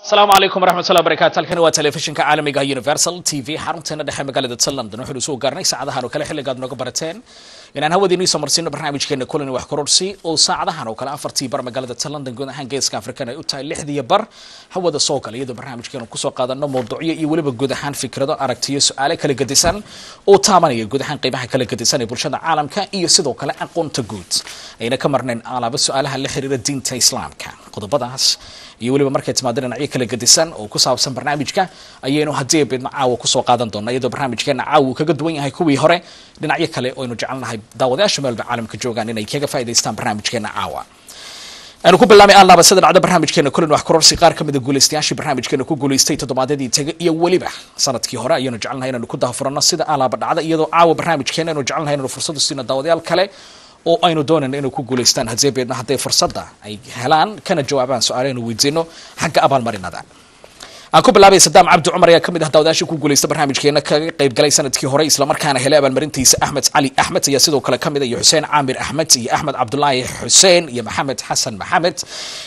asalaamu calaykum waraxmatullahi wabarakatu halkani waa telefishinka caalamiga universal t v xarunteena dhexe magaalada london waxaynu soo gaarnay saacadahan oo kale xilligaad nooga barateen inaan hawadiinii soo marsiino barnaamijkeena kulani wax kororsi oo saacadahan oo kale afartii bar magaalada london guud ahaan geeska afrikana ay u tahay lixdiiyo bar hawada soo gala iyadoo barnaamijkeena kusoo qaadano mawduucyo iyo weliba guud ahaan fikrado aragtiyo su-aale kala gedisan oo taabanaya guud ahaan qeybaha kala gedisan ee bulshada caalamka iyo sidoo kale aqoonta guud ayna ka marnayn alaaba su-aalaha la xiriira diinta islaamka qodobadaas iyo weliba markay timaado dhinacyo kala gedisan oo ku saabsan barnaamijka ayaynu haddii beedna caawa kusoo qaadan doona iyadoo barnaamijkeena caawa uu kaga duwan yahay kuwii hore dhinacyo kale oo aynu jecelnahay daawadayaasha meelba caalamka joogaan inay kaga faa'idaystaan barnaamijkeena caawa aanu ku bilaabay allaaba sida dhacda barnaamijkeena kulin wax kororsi qaar ka mida guulaystayaashii barnaamijkeena ku guulaystay toddobaadyadii taga iyo weliba sanadkii hore ayaynu jecelnahay inaynu ku dahafurano sida allaaba dhacda iyadoo caawa barnaamijkeena aynu jecelnahay inaynu fursadu siino daawadayaal kale oo aynu doonayno inay ku guulaystaan haddii beedna hadday fursadda ay helaan kana jawaabaan su-aaleynu weydiino xagga abaalmarinada aan ku bilaabay sadaam cabdi cumar ayaa kamid ah daawadayaasha ku guulaysta barnaamijkeena kaga qayb galay sanadkii hore islamarkaana helay abaalmarintiisa axmed cali axmed ayaa sidoo kale kamid iyo xuseen caamir axmed iyo axmed cabdulaahi xuseen iyo maxamed xasan maxamed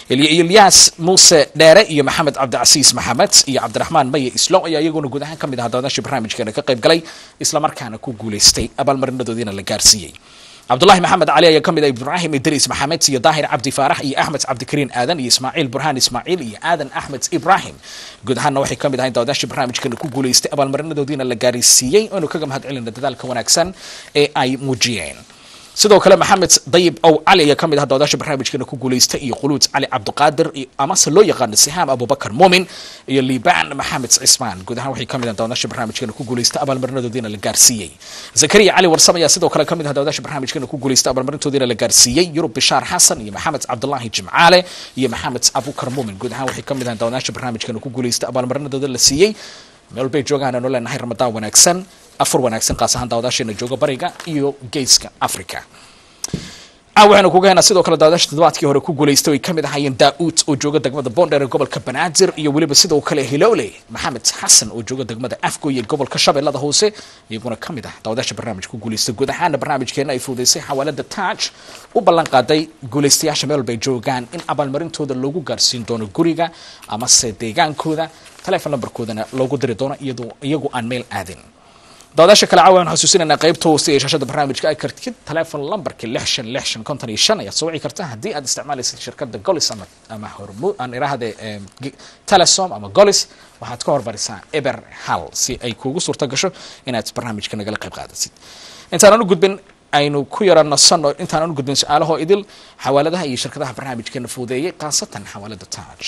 ilyaas muuse dheere iyo maxamed cabdicasiis maxamed iyo cabdiraxmaan maye islo ayaa iyaguna guud ahaan kamid ah daawadayaasha barnaamijkeena ka qayb galay islamarkaana ku guulaystay abaalmarinadoodiina la gaarsiiyey cabdulahi maxamed cali ayaa kamid ah ibraahim idriis maxamed iyo daahir cabdi faarax iyo axmed cabdikariin aadan iyo ismaaciil burhaan ismaaciil iyo aadan axmed ibraahim guud ahaanna waxay kamid ahayn daawadayaasha barnaamijkana ku guulaystay abaalmarinadoodiina la gaarisiiyey oonu kaga mahad celina dadaalka wanaagsan ee ay muujiyeen sidoo kale maxamed dayib ow cali ayaa kamid ah daawadayaasha barnaamijkeena ku guulaystay iyo khuluud cali cabdiqaadir amase loo yaqaano sihaam abubakar muumin iyo liibaan maxamed cismaan guud ahaan waxay kamid ah daawadayaasha barnaamijkeena ku guulaystay abaalmarinadoodiina la gaarsiiyey zakariya cali warsam ayaa sidoo kale kamid ah daawadayaasha barnaamijkeena ku guulaystay abaalmarintoodiina la gaarsiiyey yurub bishaar xasan iyo maxamed cabdulaahi jimcaale iyo maxamed abukar muumin guud ahaan waxay kamid ah daawadayaasha barnaamijkeena ku guulaystay abaalmarinadooda la siiyey meel bay joogaan aanu leenahay ramadaan wanaagsan afur wanaagsan qaas ahaan daawadaasheena jooga bariga iyo geeska africa waxaynu kuga haynaa sidoo kale daawadaasha toddobaadkii hore ku guulaystay ay kamid ahaayeen daa-uud oo jooga degmada boondheer ee gobolka banaadir iyo weliba sidoo kale hilowle maxamed xasan oo jooga degmada afgoy ee gobolka shabeellada hoose iyaguna kamid ah daawadaasha barnaamij ku guulaystay guud ahaana barnaamijkeena ay fuudaysay xawaalada taaj u ballan qaaday guulaystayaasha meel bay joogaan in abaalmarintooda loogu gaarsiin doono guriga amase deegaankooda telefon lambarkoodana loogu diri doono iyadoo iyagu aan meel aadin daawadaasha kale caawa aan xasuusinaynaa qaybta hoose ee shaashada barnaamijka ay kartid telefon lambarka lix shan lix shan konton iyo shan ayaad soo wici karta haddii aad isticmaalaysid shirkadda golis ama ama hormu aan iraahde telesom ama golis waxaad ka hormarisaa eber hal si ay kuugu suurta gasho inaad barnaamijka nagala qayb qaadasid intaanan u gudbin aynu ku yara nasanno intaanan u gudbin su-aalahoo idil xawaaladaha iyo shirkadaha barnaamijkeena fuudeeyay khaasatan xawaalada taaj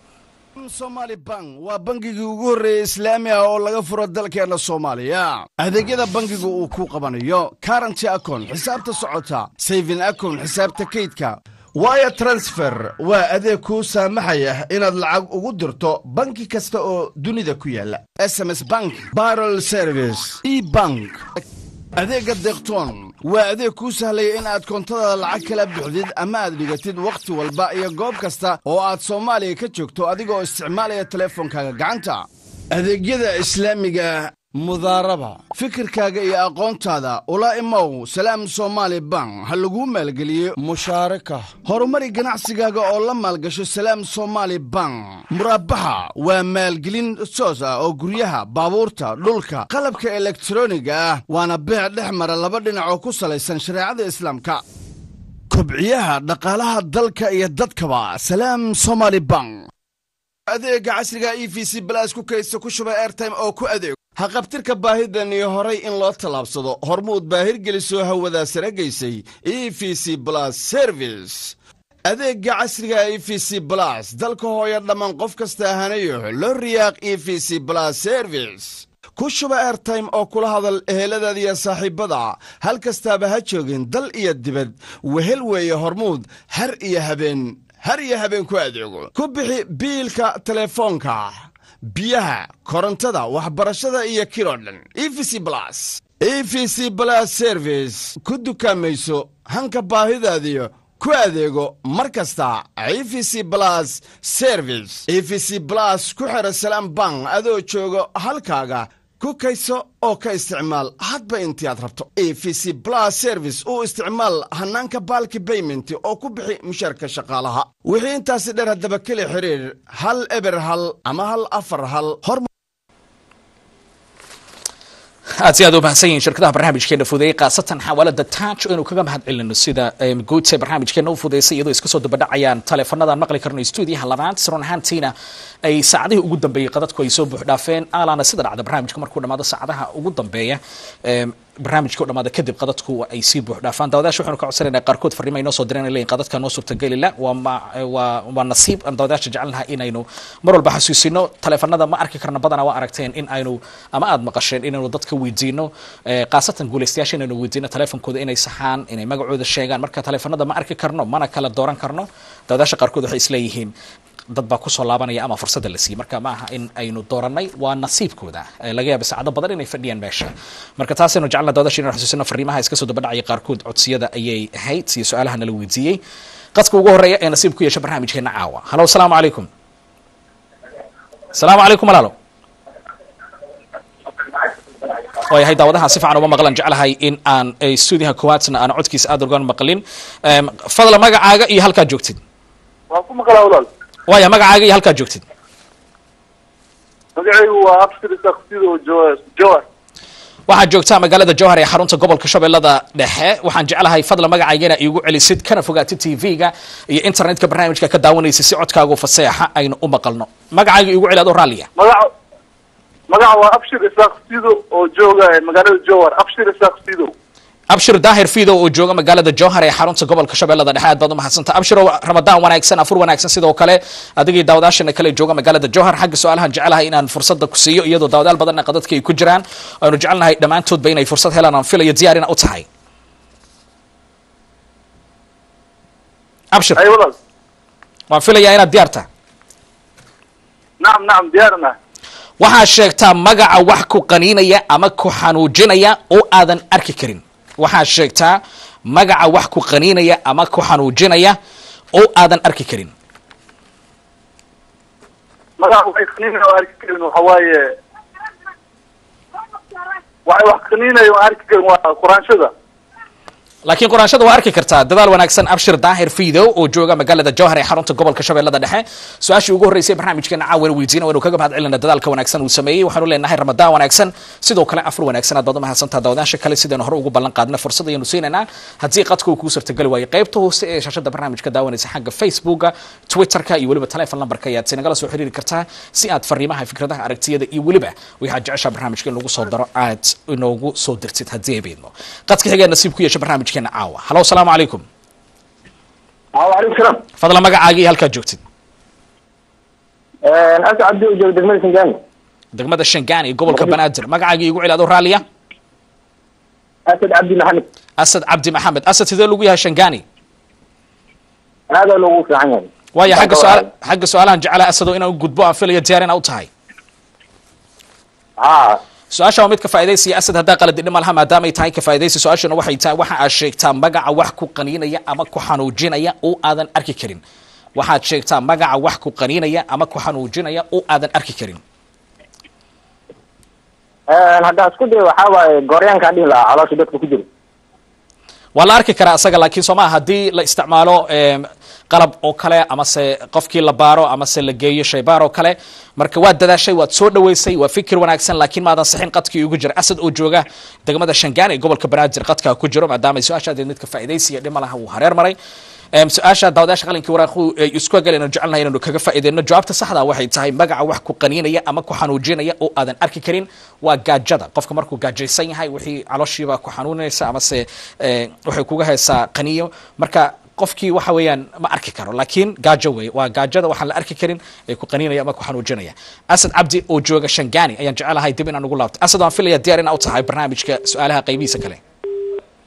somali bank waa bangigii ugu horreeyey islaami ah oo laga furo dalkeenna soomaaliya adeegyada bangigu uu ku qabanayo karanty akon xisaabta socota sayfin akon xisaabta kaydka wire transfer waa adeeg kuu saamaxaya inaad lacag ugu dirto banki kasta oo dunida ku yaala sms bank barol service e bank adeegga deeqtoon waa adeeg kuu sahlaya in aad koontada lacag kala bixdid ama aad dhigatid wakhti walba iyo goob kasta oo aad soomaaliya ka joogto adigoo isticmaalaya teleefonkaaga gacanta adeegyada islaamiga mudaaraba fikirkaaga iyo aqoontaada ula imow salaam somaali bank ha laguu maalgeliyo mushaaraka horumari ganacsigaaga oo la maalgasho salaam somaali bank muraabaxa waa maalgelin soos ah oo guryaha baabuurta dhulka qalabka elektroniga ah waana beec dhex mara laba dhinac oo ku salaysan shareecada islaamka kobciyaha dhaqaalaha dalka iyo dadkaba salaam somaali bank adeega casriga e v c balas ku kaysta ku shuba airtime oo ku adeego haqabtirka baahidan iyo horay in loo tallaabsado hormuud baahirgelisoo hawadaa sare gaysay e v c blas service adeegga casriga e v c blas dalka hooya dhammaan qof kasta hanayo loo riyaaq e v c blas service ku shuba airtime oo kula hadal eheladaada iyo saaxiibbada hal kastaaba ha joogin dal iyo dibad wehel weeye hormuud har iyo habeen har iyo habeen ku adeego ku bixi biilka telefoonka biyaha korontada waxbarashada iyo kiloo dhan e v c blas e v c blas service ku dukaamayso hanka baahidaadiyo ku adeego mar kasta e v c blas service e v c blas ku xidha salaam bank adoo jooga halkaaga ku kayso oo ka isticmaal hadba intii aad rabto e v c blas service u isticmaal hannaanka baalki bayment oo ku bixi mushaarka shaqaalaha wixii intaasi dheer haddaba keli xidhiir hal eber hal ama hal afar hal hor aad si aad u mahadsan yihiin shirkadaha barnaamijkeena fudeeyey khaasatan xawaalada taaj oo inuu kaga mahad celino sida guud ee barnaamijkeena u fudeysay iyadoo iska soo dabadhacayaan taleefanadaan maqli karno stuudiyaha labaad run ahaantiina ay saacadihii ugu dambeeyey qadadku ay soo buuxdhaafeen alaana sida dhacda barnaamijka markuu dhamaado saacadaha ugu dambeeya barnaamijka u dhamaada kadib qadadku ay sii buux dhaafaan daawadayaasha waxaanu ka codsanayna qaarkood farriimo ay noo soo direen leeyihin qadadka noo suurtagelila waa ma waa waa nasiib aan daawadayaasha jecelnahay inaynu mar walba xasuusino taleefanada ma arki karna badanaa waa aragteen in aynu ama aad maqasheen inaynu dadka weydiino khaasatan guulaystayaasha inaynu weydiino taleefonkooda inay saxaan inay magacooda sheegaan marka taleefanada ma arki karno mana kala dooran karno daawadayaasha qaarkood waxay isleeyihiin dad baa kusoo laabanaya ama fursadda la siiyey marka ma aha in aynu dooranay waa nasiibkooda laga yaaba saacado badan inay fadhiyaan meesha marka taasaynu jecelna dawadashi inanu xasuusino fariimaha iska soo dabadhacaya qaarkood codsiyada ayay ahayd iyo su-aalaha nala weydiiyey qadka ugu horreeya ee nasiib ku yeesha barnaamijkeena caawa halo asalaamu calaykum asalaamu calaykum walaalo waayahay daawadaha si fiican uma maqlan jeclahay in aan stuudiyaha koowaadna aan codkiisa aada ugan maqlin fadla magacaaga iyo halkaad joogtid waan ku maqlaa walaal waaya magacaaga iyo halkaad joogtid magacaygu waa abshir saksido jawar waxaad joogtaa magaalada jowhar ee xarunta gobolka shabeellada dhexe waxaan jeclahay fadla magacaygana iigu celisid kana fogaatid tv-ga iyo internetka barnaamijka ka daawanaysa si codkaagu faseexa aynu u maqalno magacayga iigu celi adoo raalliya magaca magaca waa abshir isaaq sido oo jooga magaalada jowhar abshir isaaq sido abshir daahir fido oo jooga magaalada jowhar ee xarunta gobolka shabeellada dhexe aad baad umahadsanta abshir oo ramadaan wanaagsan afur wanaagsan sidoo kale adigii daawadaashana kale jooga magaalada jowhar xagga su-aalahan jecelahay inaan fursada ku siiyo iyadoo daawadaal badanna qadadka ay ku jiraan aynu jecelnahay dhammaantoodba inay fursad helaan aan filayo diyaar ina u tahay abshir ay walaal waan filayaa inaad diyaar tahay nacam nacam diyaarna waxaad sheegtaa magaca wax ku qaniinaya ama ku xanuujinaya oo aadan arki karin waxaad sheegtaa magaca wax ku qaniinaya ama ku xanuujinaya oo aadan arki karin magaca waxay qaniinaya oo arki karin waxa waaye waxay wax qaniinaya oo arki karin waa quraanshada laakiin quraanshada waa arki kartaa dadaal wanaagsan abshir daahir fido oo jooga magaalada jowhar ee xarunta gobolka shabeellada dhexe su-aashii ugu horreysay barnaamijkeena caawana weydiina waynu kaga mahad celina dadaalka wanaagsan uu sameeyey waxaanu leenahay ramadaan wanaagsan sidoo kale afur wanaagsan aad baad umahadsantaa daawadaasha kale sidaynu hore ugu ballan qaadna fursad ayaynu siinaynaa haddii qadka uu kuu sartageli waayo qaybta hoose ee shaashada barnaamijka daawanaysa xagga facebooka twitterka iyo weliba telefon lambarka ayaad sinagala soo xiriiri kartaa si aad fariimaha fikradaha aragtiyada iyo weliba waxaad jeceshaa barnaamijka in lagu soo daro aad inoogu soo dirtid haddii ay beedno qadka xigee nasiib ku yeesha barnaamijkeena caawa halo asalaamu calaykum waalaikum salaam fadla magacaaga iyo halkaad joogtid asa cabdi oo jooga degmada singaani degmada shangaani gobolka banaadir magacaaga iigu celi adoo raalliya asad cabdi maxamed asad cabdi maxamed asad sidee lagu yahay shangaani aadaa loogu fiican yahay waayo xagga su-aal xagga su-aalahan jecelaha asadoo inaan u gudbo aan filayo diyaar inaa u tahay ha su-aasha waa mid ka faa'idaysaya asad haddaa qaladi dhima laha maadaamay tahay ka faa'iidaysa su-aashuna waxay tahay waxa aad sheegtaa magaca wax ku qaniinaya ama ku xanuujinaya oo aadan arki karin waxaad sheegtaa magaca wax ku qaniinaya ama ku xanuujinaya oo aadan arki karin haddaa isku day waxaa waaye gooryaankaa dhihi lahaa caloosha dadka ku jira waa la arki karaa isaga laakiin soo maa haddii la isticmaalo qalab oo kale amase qofkii la baaro amase la geeyo shaybaar oo kale marka waad dadaashay waad soo dhaweysay waa fikir wanaagsan laakiin maadan sixin qadkii ugu jira asad oo jooga degmada shangaan ee gobolka banaadir qadkaa ku jiro maadaama su-aashaadeed midka faa'iidaysiya dhima laha uu hareer maray su-aasha daawadayaasha qalinkii waraaqu ay isku galeen aan jecelnahay inaynu kaga faa'iideyno jawaabta saxda waxay tahay magaca wax ku qaniinaya ama ku xanuujinaya oo aadan arki karin waa gaajada qofka markuu gaajaysan yahay wixii calooshiiba ku xanuunaysa amase waxay kuga haysaa qaniyo marka qofkii waxa weeyaan ma arki karo laakiin gaajo wey waa gaajada waxaan la arki karin ee ku qaniinaya ama ku xanuujinaya asad cabdi oo jooga shangaani ayaan jecelahay dib inaan ugu laabto asad waan filaya diyaar inaa u tahay barnaamijka su-aalaha qaybihiisa kale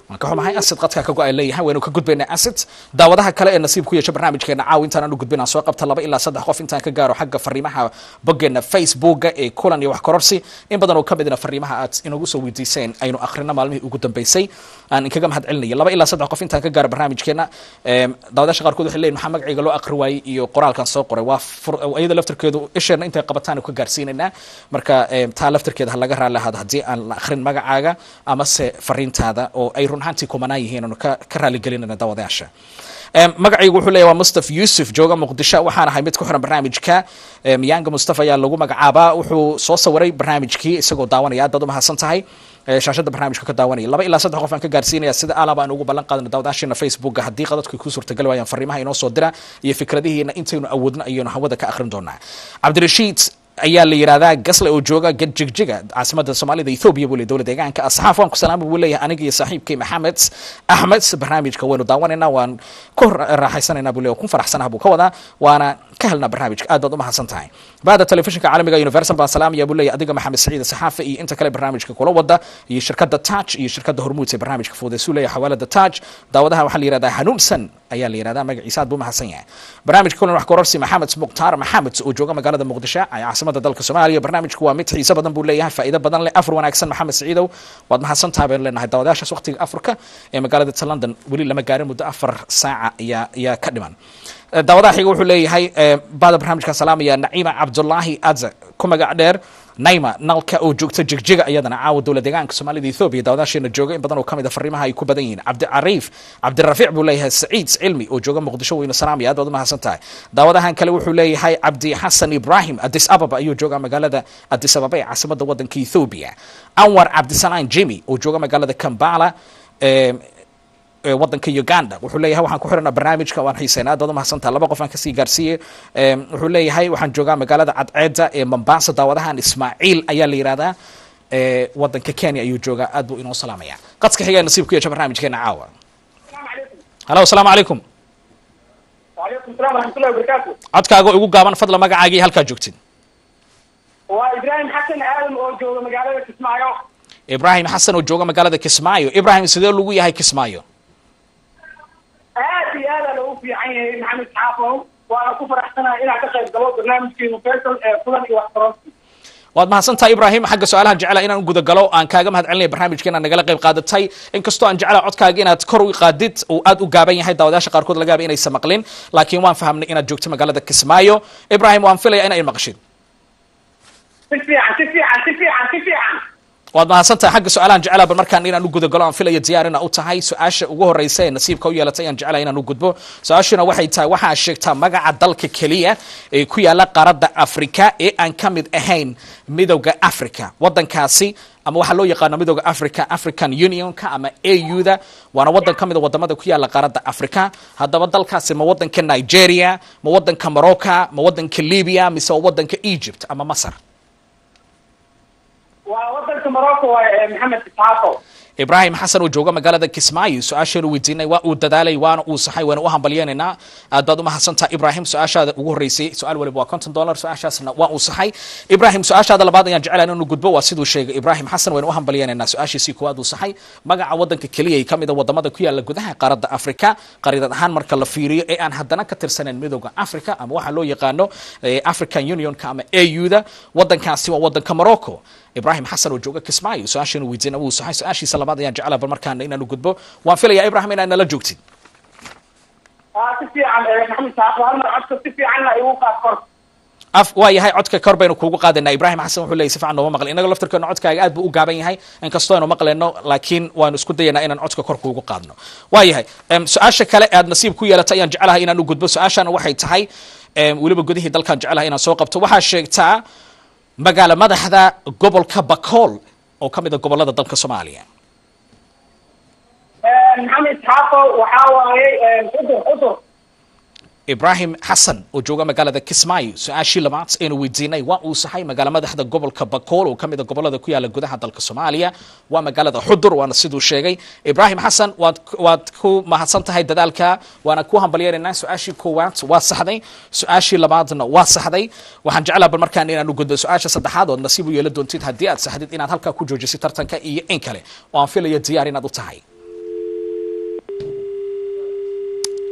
waan ka xumahay asid qadka ka go-ay leeyahay waynu ka gudbaynaa asid daawadaha kale ee nasiib ku yeesha barnaamijkeena caaw intaan aanu gudbin aan soo qabta laba ilaa saddex qof intaan ka gaaro xagga fariimaha boggeena facebooka ee kulan iyo wax kororsi in badan oo ka midna fariimaha aad inagu soo weydiiseen aynu akhrino maalmihii ugu dambeysay aan inkaga mahad celinaya laba ilaa saddex qof intaan ka gaaro barnaamijkeena em, daawadayaasha qaarkood waxay leeyihin maxaa magacayga loo akhri waayey iyo qoraalkan soo qoray waa fur- iyada laftarkeedu isheena intay qabataan ka gaarsiinaynaa marka em, taa laftarkeeda ha laga raali ahaado haddii aan la akhrin magacaaga amase fariintaada oo ay run ahaantii kumanaan yihiin aanu ka ka raaligelinayna daawadayaasha Em, magacaygu wuxuu leeyahay waa mustaf yuusuf jooga muqdisho waxaan ahay mid ku xiran barnaamijka em, yanga mustafa ayaa lagu magacaabaa wuxuu soo sawiray barnaamijkii isagoo daawanaya aad baad u mahadsan tahay ee, shaashada barnaamijka ka daawanaya laba ilaa saddex qof aan ka gaarsiinaya sida alaba aan ugu ballan qaadano daawadaasheena facebooka haddii qadadku ku suurtagali waayaan fariimaha inoo soo dira iyo fikradihiina intaynu awoodno ayaynu hawada ka akhrin doonaa cabdirashiid ayaa la yidhahdaa gasle oo jooga gadjigjiga caasimada soomaalida ethoobia buu le dowlad deegaanka asxaaf waan ku salaama buu leeyahay aniga iyo saaxiibkay maxamed axmed barnaamijka waynu daawanaynaa waan ku raaxaysanaynaa buu le ku faraxsanaha buu ka wadaa waana ka helnaa barnaamijka aad baad u mahadsan tahay baada telefishinka caalamiga universal baan salaamaya buu leeyahay adiga maxamed saciid saxaafe iyo inta kale barnaamijka kula wada iyo shirkada taj iyo shirkada hormuud ee barnaamijka fuudeysuu leeyahay xawaalada taj daawadaha waxaa la yihahdaa hanuunsan ayaa la yihahdaa magaciisa aad buu mahadsan yahay barnaamijka kulan wax kororsi maxamed mukhtaar maxamed oo jooga magaalada muqdisho ee caasimada dalka soomaaliya barnaamijku waa mid xiiso badan buu leeyahay faa'iido badan leh afar wanaagsan maxamed saciidow waad mahadsan tahay baynu leenahay daawadayaashaas waqtiga afrika ee magaalada ta london weli lama gaarin muddo afar saaca ayaa ayaa ka dhiman Eh, daawadaha xiga wuxuu leeyahay eh, baada barnaamijka salaamaya naciima cabdulaahi adza ku magac dheer naima nalka oo joogta jigjiga iyadana caawa dowlad deegaanka soomaalida ethoobia daawadaasheena jooga in badan oo kamid a fariimaha ay ku badan yihiin cabdicariif cabdirafiic buu leeyahay saciid cilmi oo jooga muqdisho weynu salaamaya aad baad u mahadsan tahay daawadahan kale wuxuu leeyahay cabdi xasan ibrahim addis ababa ayuu jooga magaalada addis ababa ee caasimada wadanka ethoobia anwar cabdisalaan jimi oo jooga magaalada kambala eh, ee wadanka uganda wuxuu leeyahay waxaan ku xiranaa barnaamijka waan xiiseynaa aad baad u mahadsantaha laba qof aan kasii gaarsiiyey Em, wuxuu leeyahay waxaan joogaa magaalada cadceeda ee mombasa daawadahan ismaaciil ayaa la yihahdaa ee wadanka kenya ayuu joogaa aad buu inoo salaamaya qadka xiga ee nasiib ku yeesha barnaamijkeena caawa halo asalaamu calaykum وعليكم السلام ورحمة الله وبركاته codkaaga igu gaaban fadla magacaaga iyo halkaa joogtid وإبراهيم حسن آدم أو جو مقالة تسمعيه ibrahim xasan oo jooga magaalada kismaayo ibrahim sidee lagu yahay kismaayo aad iyo aad loogu fiican yahay maxamed xaafow waana ku faraxsanahay inaan ka qayb galo barnaamijkeenu faysal ee kulan iyo wax taroonsi waad mahadsantahay ibrahim xagga su-aalahan jecela inaan u gudagalo aan kaaga mahad celinaya barnaamijkeena nagala qayb qaadatay inkastoo aan jecela codkaaga inaad kor u qaadid uu aad u gaaban yahay daawadayaasha qaarkood laga yaaba inaysan maqlin laakiin waan fahamnay inaad joogto magaalada kismaayo ibrahim waan filaya inay maqashid si fiican si fiican si fiican si fiican waad mahadsantahay xagga su-aalahan jecela bal markaan inaan u gudagalo aan filaya diyaar ina u tahay su-aasha ugu horeysa ee nasiibka u yeelatay ayaan jecela inaan u gudbo su-aashuna waxay tahay waxaa sheegtaa magaca dalka keliya ee ku yaala qaaradda afrika ee aan ka mid ahayn midowda africa wadankaasi ama waxaa loo yaqaano midowda africa african unionka ama au-da waana wadan ka mid a wadamada ku yaala qaaradda africa haddaba dalkaasi ma wadanka nigeria ma wadanka morocco ma wadanka libya mise waa wadanka egypt ama masar waa wadanka morocco waaye ee maxamed xaafow ibrahim xasan oo jooga magaalada kismaayo su-aasheenu weydiinay waa uu dadaalay waana uu saxay waana u hambalyeenaynaa aad baad u mahadsantaha ibrahim su-aashaada ugu horreysay su-aal waliba waa konton dollar su-aashaasna waa uu saxay ibrahim su-aashaada labaad ayaan jecelahay inuu gudbo waa siduu sheegay ibrahim xasan waynu u hambalyeenaynaa su-aashiisii koowaad uu saxay magaca wadanka keliya ee ka mid a wadamada ku yaala gudaha qaaradda africa qariidad ahaan marka la fiiriyo ee aan haddana ka tirsanayn midowda africa ama waxaa loo yaqaano eh, african unionka ama au-da wadankaasi waa wadanka morocco ibrahim xasan oo jooga kismaayo su-aashiinu weydiina wuu saxay su-aashiisa labaad ayaan jeclaa bal markaana inaanu gudbo waan filayaa ibrahim inaad nala joogtid waa si fiican ee maxamed xaafow hal mar codka si fiicanna igu qaad kor af waa yahay codka kor baynu kuugu qaadanaa ibrahim xasan wuxuu leeyay si fiican nooma maqlin inaga laftirkeena codkaaga aad buu u gaaban yahay inkastoo aynu maqleyno laakiin waanu isku dayanaa inaan codka kor kuugu qaadno waa yahay em, su-aasha kale aad nasiib ku yeelatay ayaan jeclahay inaan u gudbo su-aashana waxay tahay em, weliba gudihii dalkaan jeclahay inaan soo qabto waxaa sheegtaa magaalo madaxda gobolka bakool oo ka mid a gobolada dalka soomaaliya maxamed xaafow waxaa waaye cudur cudur ibrahim xasan oo jooga magaalada kismaayo su-aashii labaad aynu weydiinay waa uu saxay magaalo madaxda gobolka bakool oo ka mid a gobolada ku yaala gudaha dalka soomaaliya waa magaalada xudur waana siduu sheegay ibrahim xasan waad waad ku mahadsan tahay dadaalka waana ku hambalyeeraynaa su-aashii koowaad waa saxday su-aashii labaadna waa saxday waxaan jeclaa bal markaan inaan u gudbo su-aasha saddexaad ood nasiib u yeela doontid haddii aad saxdid inaad halkaa ku joojisid tartanka iyo in kale oo aan filayo diyaar inaad u tahay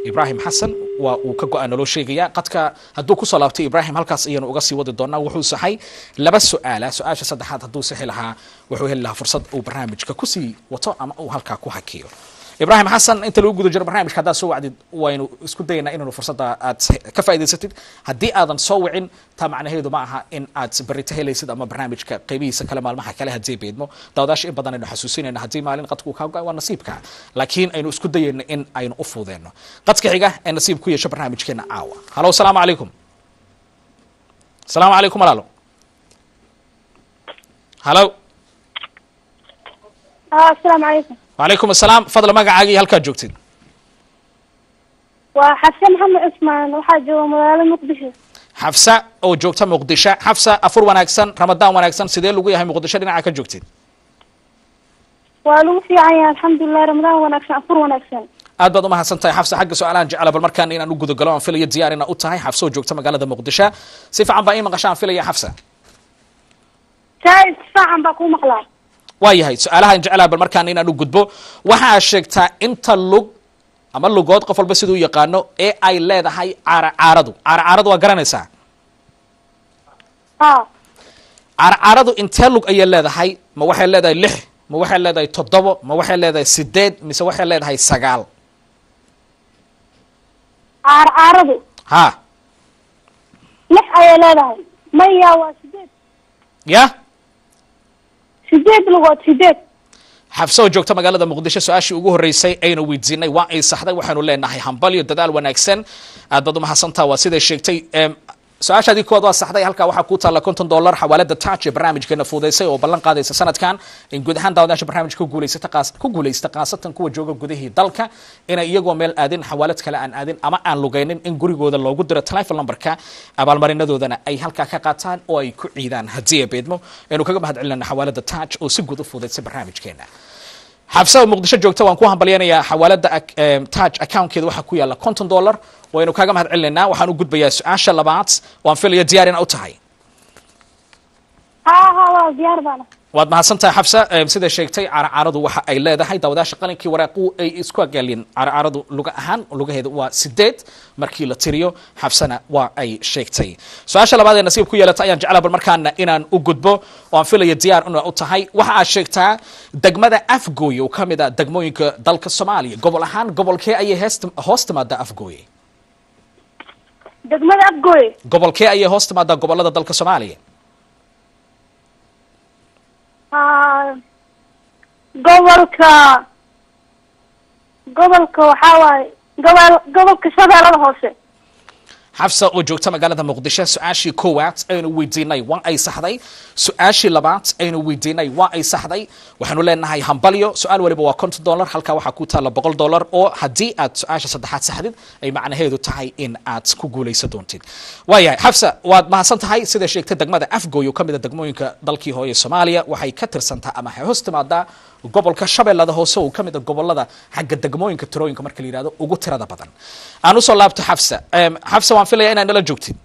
ibrahim xasan waa uu ka go-a naloo sheegaya qadka hadduu kusoo laabtay ibrahim halkaas ayanu uga sii wadi doonaa wuxuu saxay laba su-aala su-aasha saddexaad hadduu sixi lahaa wuxuu heli lahaa fursad uu barnaamijka kusii wato ama uu halkaa ku hakiyo ibrahim xasan inta lagu guda jiro barnaamijka haddaad soo wacdid waynu isku dayaynaa inaynu fursadda aad ka faa'idaysatid haddii aadan soo wicin taa macnaheedu ma aha in aad berrito helaysid ama barnaamijka qaybihiisa kale maalmaha kale haddii beedmo daawadaasha in badan aynu xasuusinayna haddii maalin qadku kaa go-ay waa nasiibka laakiin aynu isku dayayno in aynu u fuudeenno qadka xiga ee nasiib ku yeesho barnaamijkeena caawa halo asalaamu calaykum asalaamu calaykum walaalo halo asalaamu calaykum وعليكم السلام فضل magacaaga iyo halkaad joogtid waa xafse maxamed cusmaan waxaa jooga magaalada muqdisho xafsa oo joogta muqdisho xafsa afur wanaagsan ramadaan wanaagsan sidee lagu yahay muqdisho dhinaca ka joogtid waa lagu fiican yahay alxamdulilah ramadaan wanaagsan afur wanaagsan aad baad umahadsan tahay xafsa xagga su-aalahan jecela bal markaan inaan u gudagalo aan filayo diyaar ina u tahay xafsa oo joogta magaalada muqdisho si fiican baa ii maqasha aan filaya xafsa saa isfaacan baa kuu maqlaa waa yahay su-aalahan jeclaa bal markaan inaan u gudbo waxaa sheegtaa inta lug ama lugood qof walba siduu yaqaano ee ay leedahay caara caaradu caara caaradu waa garanaysaa ha caara caaradu intee lug ayay leedahay ma waxay leedahay lix ma waxay leedahay toddobo ma waxay leedahay sideed mise waxay leedahay sagaal caar caaradu ha lix ayay leedahay maya waa sideed ya sideed lugood sideed xabso oo joogta magaalada muqdisho su-aashii ugu horreysay aynu weydiinay waa ay saxday waxaanu leenahay hambalyo dadaal wanaagsan aad baad umahadsantaa waa siday sheegtay em, su-aashaadii koowaad waa saxday halkaa waxaa ku taalla konton dollar xawaalada touch ee barnaamijkeena fuudaysay oo ballan qaadaysa sanadkan in guud ahaan daawadaasha barnaamijka ku guulaysata qaas- ku guulaysta khaasatan kuwa jooga gudihii dalka inay iyagoo meel aadin xawaalad kale aan aadin ama aan lugaynin in gurigooda loogu diro telephone numberka abaalmarinadoodana ay halkaa ka qaataan oo ay ku ciidaan haddii ay beedmo aynu kaga mahad celinana xawaalada touch oo si guud u fuudaysay barnaamijkeena xabsa oo muqdisho joogta waan ku hambalyanayaa xawaalada ac- em, touch accountkeeda waxaa ku yaala konton dollar waynu kaaga mahad celinaynaa waxaan u gudbayaa su-aasha labaad waan filaya diyaar ina u tahay ha ha waa diyaar baana waad mahadsantahay xabsa em, sida sheegtay caracaradu waxa ay leedahay daawadaasha qalinkii waraaqu ay isku agaaliyeen caracaradu luga ahaan lugaheeda waa sideed markii la tiriyo xabsana waa ay sheegtay su-aasha labaad ee nasiib ku yeelata ayaan jeclaa bal markaana inaan u gudbo oo aan filaya diyaar ina u tahay waxa aad sheegtaa degmada afgooye oo ka mid a degmooyinka dalka soomaaliya gobol ahaan gobolkee ayay heest- hoos timaadaa afgooye degmada afgooye gobolkee ayay hoos timaadaa gobolada dalka soomaaliya ha gobolka gobolka waxaa waaye gobol gobolka shabeellada hoose xafsa oo joogta magaalada muqdisho su-aashii koowaad aynu weydiinay waa ay saxday su-aashii labaad aynu weydiinay waa ay saxday waxaanu leenahay hambalyo su-aal waliba waa konton dollar halkaa waxaa ku taalla boqol dollar oo haddii aad su-aasha saddexaad saxdid ay macnaheedu tahay in aad ku guulaysan doontid waayahay xafsa waad mahadsan tahay sida sheegtay degmada afgooy oo ka mid a degmooyinka dalkii hooye soomaaliya waxay ka tirsantaa ama waxay hoos timaadaa gobolka shabeellada hoose oo ka mid a gobolada xagga degmooyinka tirooyinka marka la yidhahdo ugu tirada badan aan usoo laabto xafsa Em, xafsa waan filaya inaad nala joogtid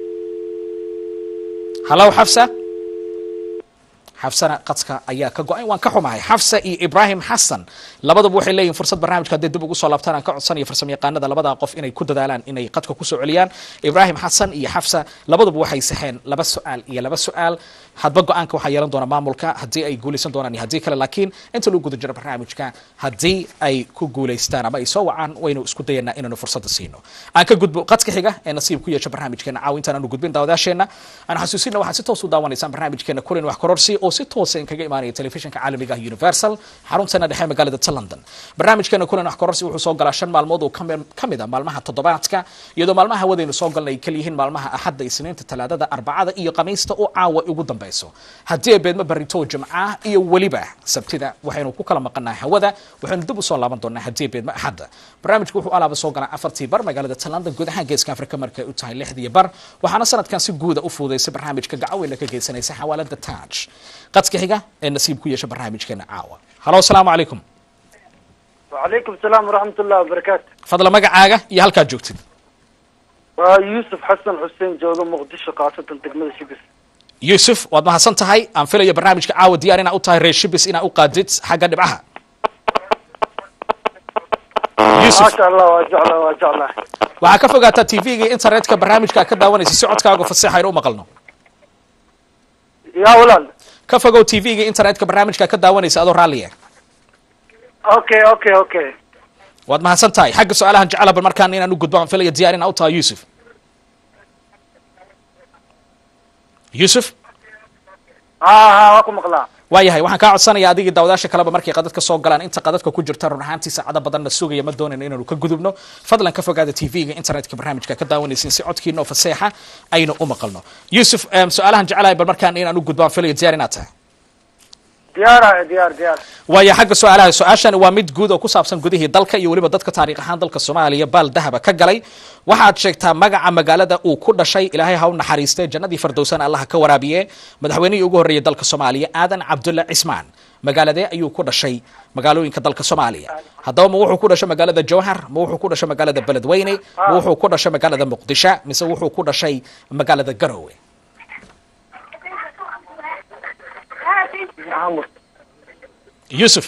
halow xafsa xafsana qadka ayaa ka go-ay waan ka xumahay xafsa iyo ibraahim xasan labaduba waxay leeyihin fursad barnaamijka hadday dib ugu soo laabtaan aan ka codsanayo farsamo yaqaanada labada qof inay ku dadaalaan inay qadka kusoo celiyaan ibraahim xasan iyo xafsa labaduba waxay saxeen laba su-aal iyo laba su-aal hadba go-aanka waxaa yeelan doona maamulka haddii ay guulaysan doonaan iyo haddii kale laakiin inta lagu guda jiro barnaamijka haddii ay ku guulaystaan ama ay soo wacaan waynu isku dayanaa inaanu fursadda siino aan ka gudbo qadka xiga ee nasiib ku yeesha barnaamijkeena caawintaan aanu gudbin daawadaasheena aan xasuusina waxaad si toos u daawanaysaan barnaamijkeena kulin wax kororsi oo si toosa in kaga imaanaya telefishinka caalamiga ah universal xarunteena dhexe magaalada ta london barnaamijkeena kulin wax kororsi wuxuu soo galaa shan maalmood oo kami- ka mid a maalmaha toddobaadka iyadoo maalmaha hawadaynu soo galnay ay kaliyihiin maalmaha axadda isniinta talaadada arbacada iyo khamiista oo caawa ugu dambeyso haddii ay beedmo barito jimca iyo weliba sabtida waxaynu ku kala maqanaa hawada waxaynu dib usoo laaban doonaa haddii ay beedmo axadda barnaamijku wuxuu alaaba soo galaa afartii bar magaalada ta london guud ahaan geeska afrika markay u tahay lixdii bar waxaana sanadkan si guuda u fuudaysay barnaamijka gacaweyna ka geysanaysa xawaalada taj qadka xiga ee nasiib ku yeesha barnaamijkeena caawa halo asalaamu calaykum وعليكم السلام ورحمة الله وبركاته fadla magacaaga iyo halkaad joogtid ويوسف حسن حسين جوجو مقدشو قاصة تقمد شبس yuusuf waad mahadsan tahay aan filaya barnaamijka caawa diyaar inaa u tahay reer shibis inaa u qaadid xagga dhibcaha yuusuf maasha allah waa jeclaa waa jeclaa waxaa ka fogaataa tv-ga iyo internetka barnaamijka ka daawanaysa si codkaaga faseexa aynu u maqalno yaa walaal ka fogow tv-ga iyo internetka barnaamijka ka daawanaysa adoo raalliya okay okay okay waad mahadsan tahay xagga su-aalahan jecela bal markaan inaan u gudbo aan filaya diyaar inaa u tahay yuusuf yuusuf ha ha waa ku maqlaa waayahay waxaan kaa codsanaya adigii daawadaasha kaleba markay qadadka soo galaan inta qadadka ku jirta run ahaantii saacado badanna sugaya ma doonayno inaanu ka gudubno fadlan ka fogaada tv-ga internetka barnaamijka ka daawanaysin si codkiina oo faseexa aynu u maqalno yuusuf em, su-aalahan jecelahay bal markaan inaan u gudbo aan filaya diyaar inaad tahay diyaara diyaar diyaar waayo xagga su-aalaha su-aashani waa mid guud oo ku saabsan gudihii dalka iyo weliba dadka taariikh ahaan dalka soomaaliya baal dahaba ka galay waxaad sheegtaa magaca magaalada uu ku dhashay ilaahay ha u naxariistay jannadii fardowsana allaha ka waraabiye madaxweynihii ugu horreeyay dalka soomaaliya aadan cabdulla cismaan magaaladee ayuu ku dhashay magaalooyinka dalka soomaaliya haddaba ma wuxuu ku dhashay magaalada jowhar ma wuxuu ku dhashay magaalada beledweyne ma wuxuu ku dhashay magaalada muqdisho mise wuxuu ku dhashay magaalada garowe maxamud yuusuf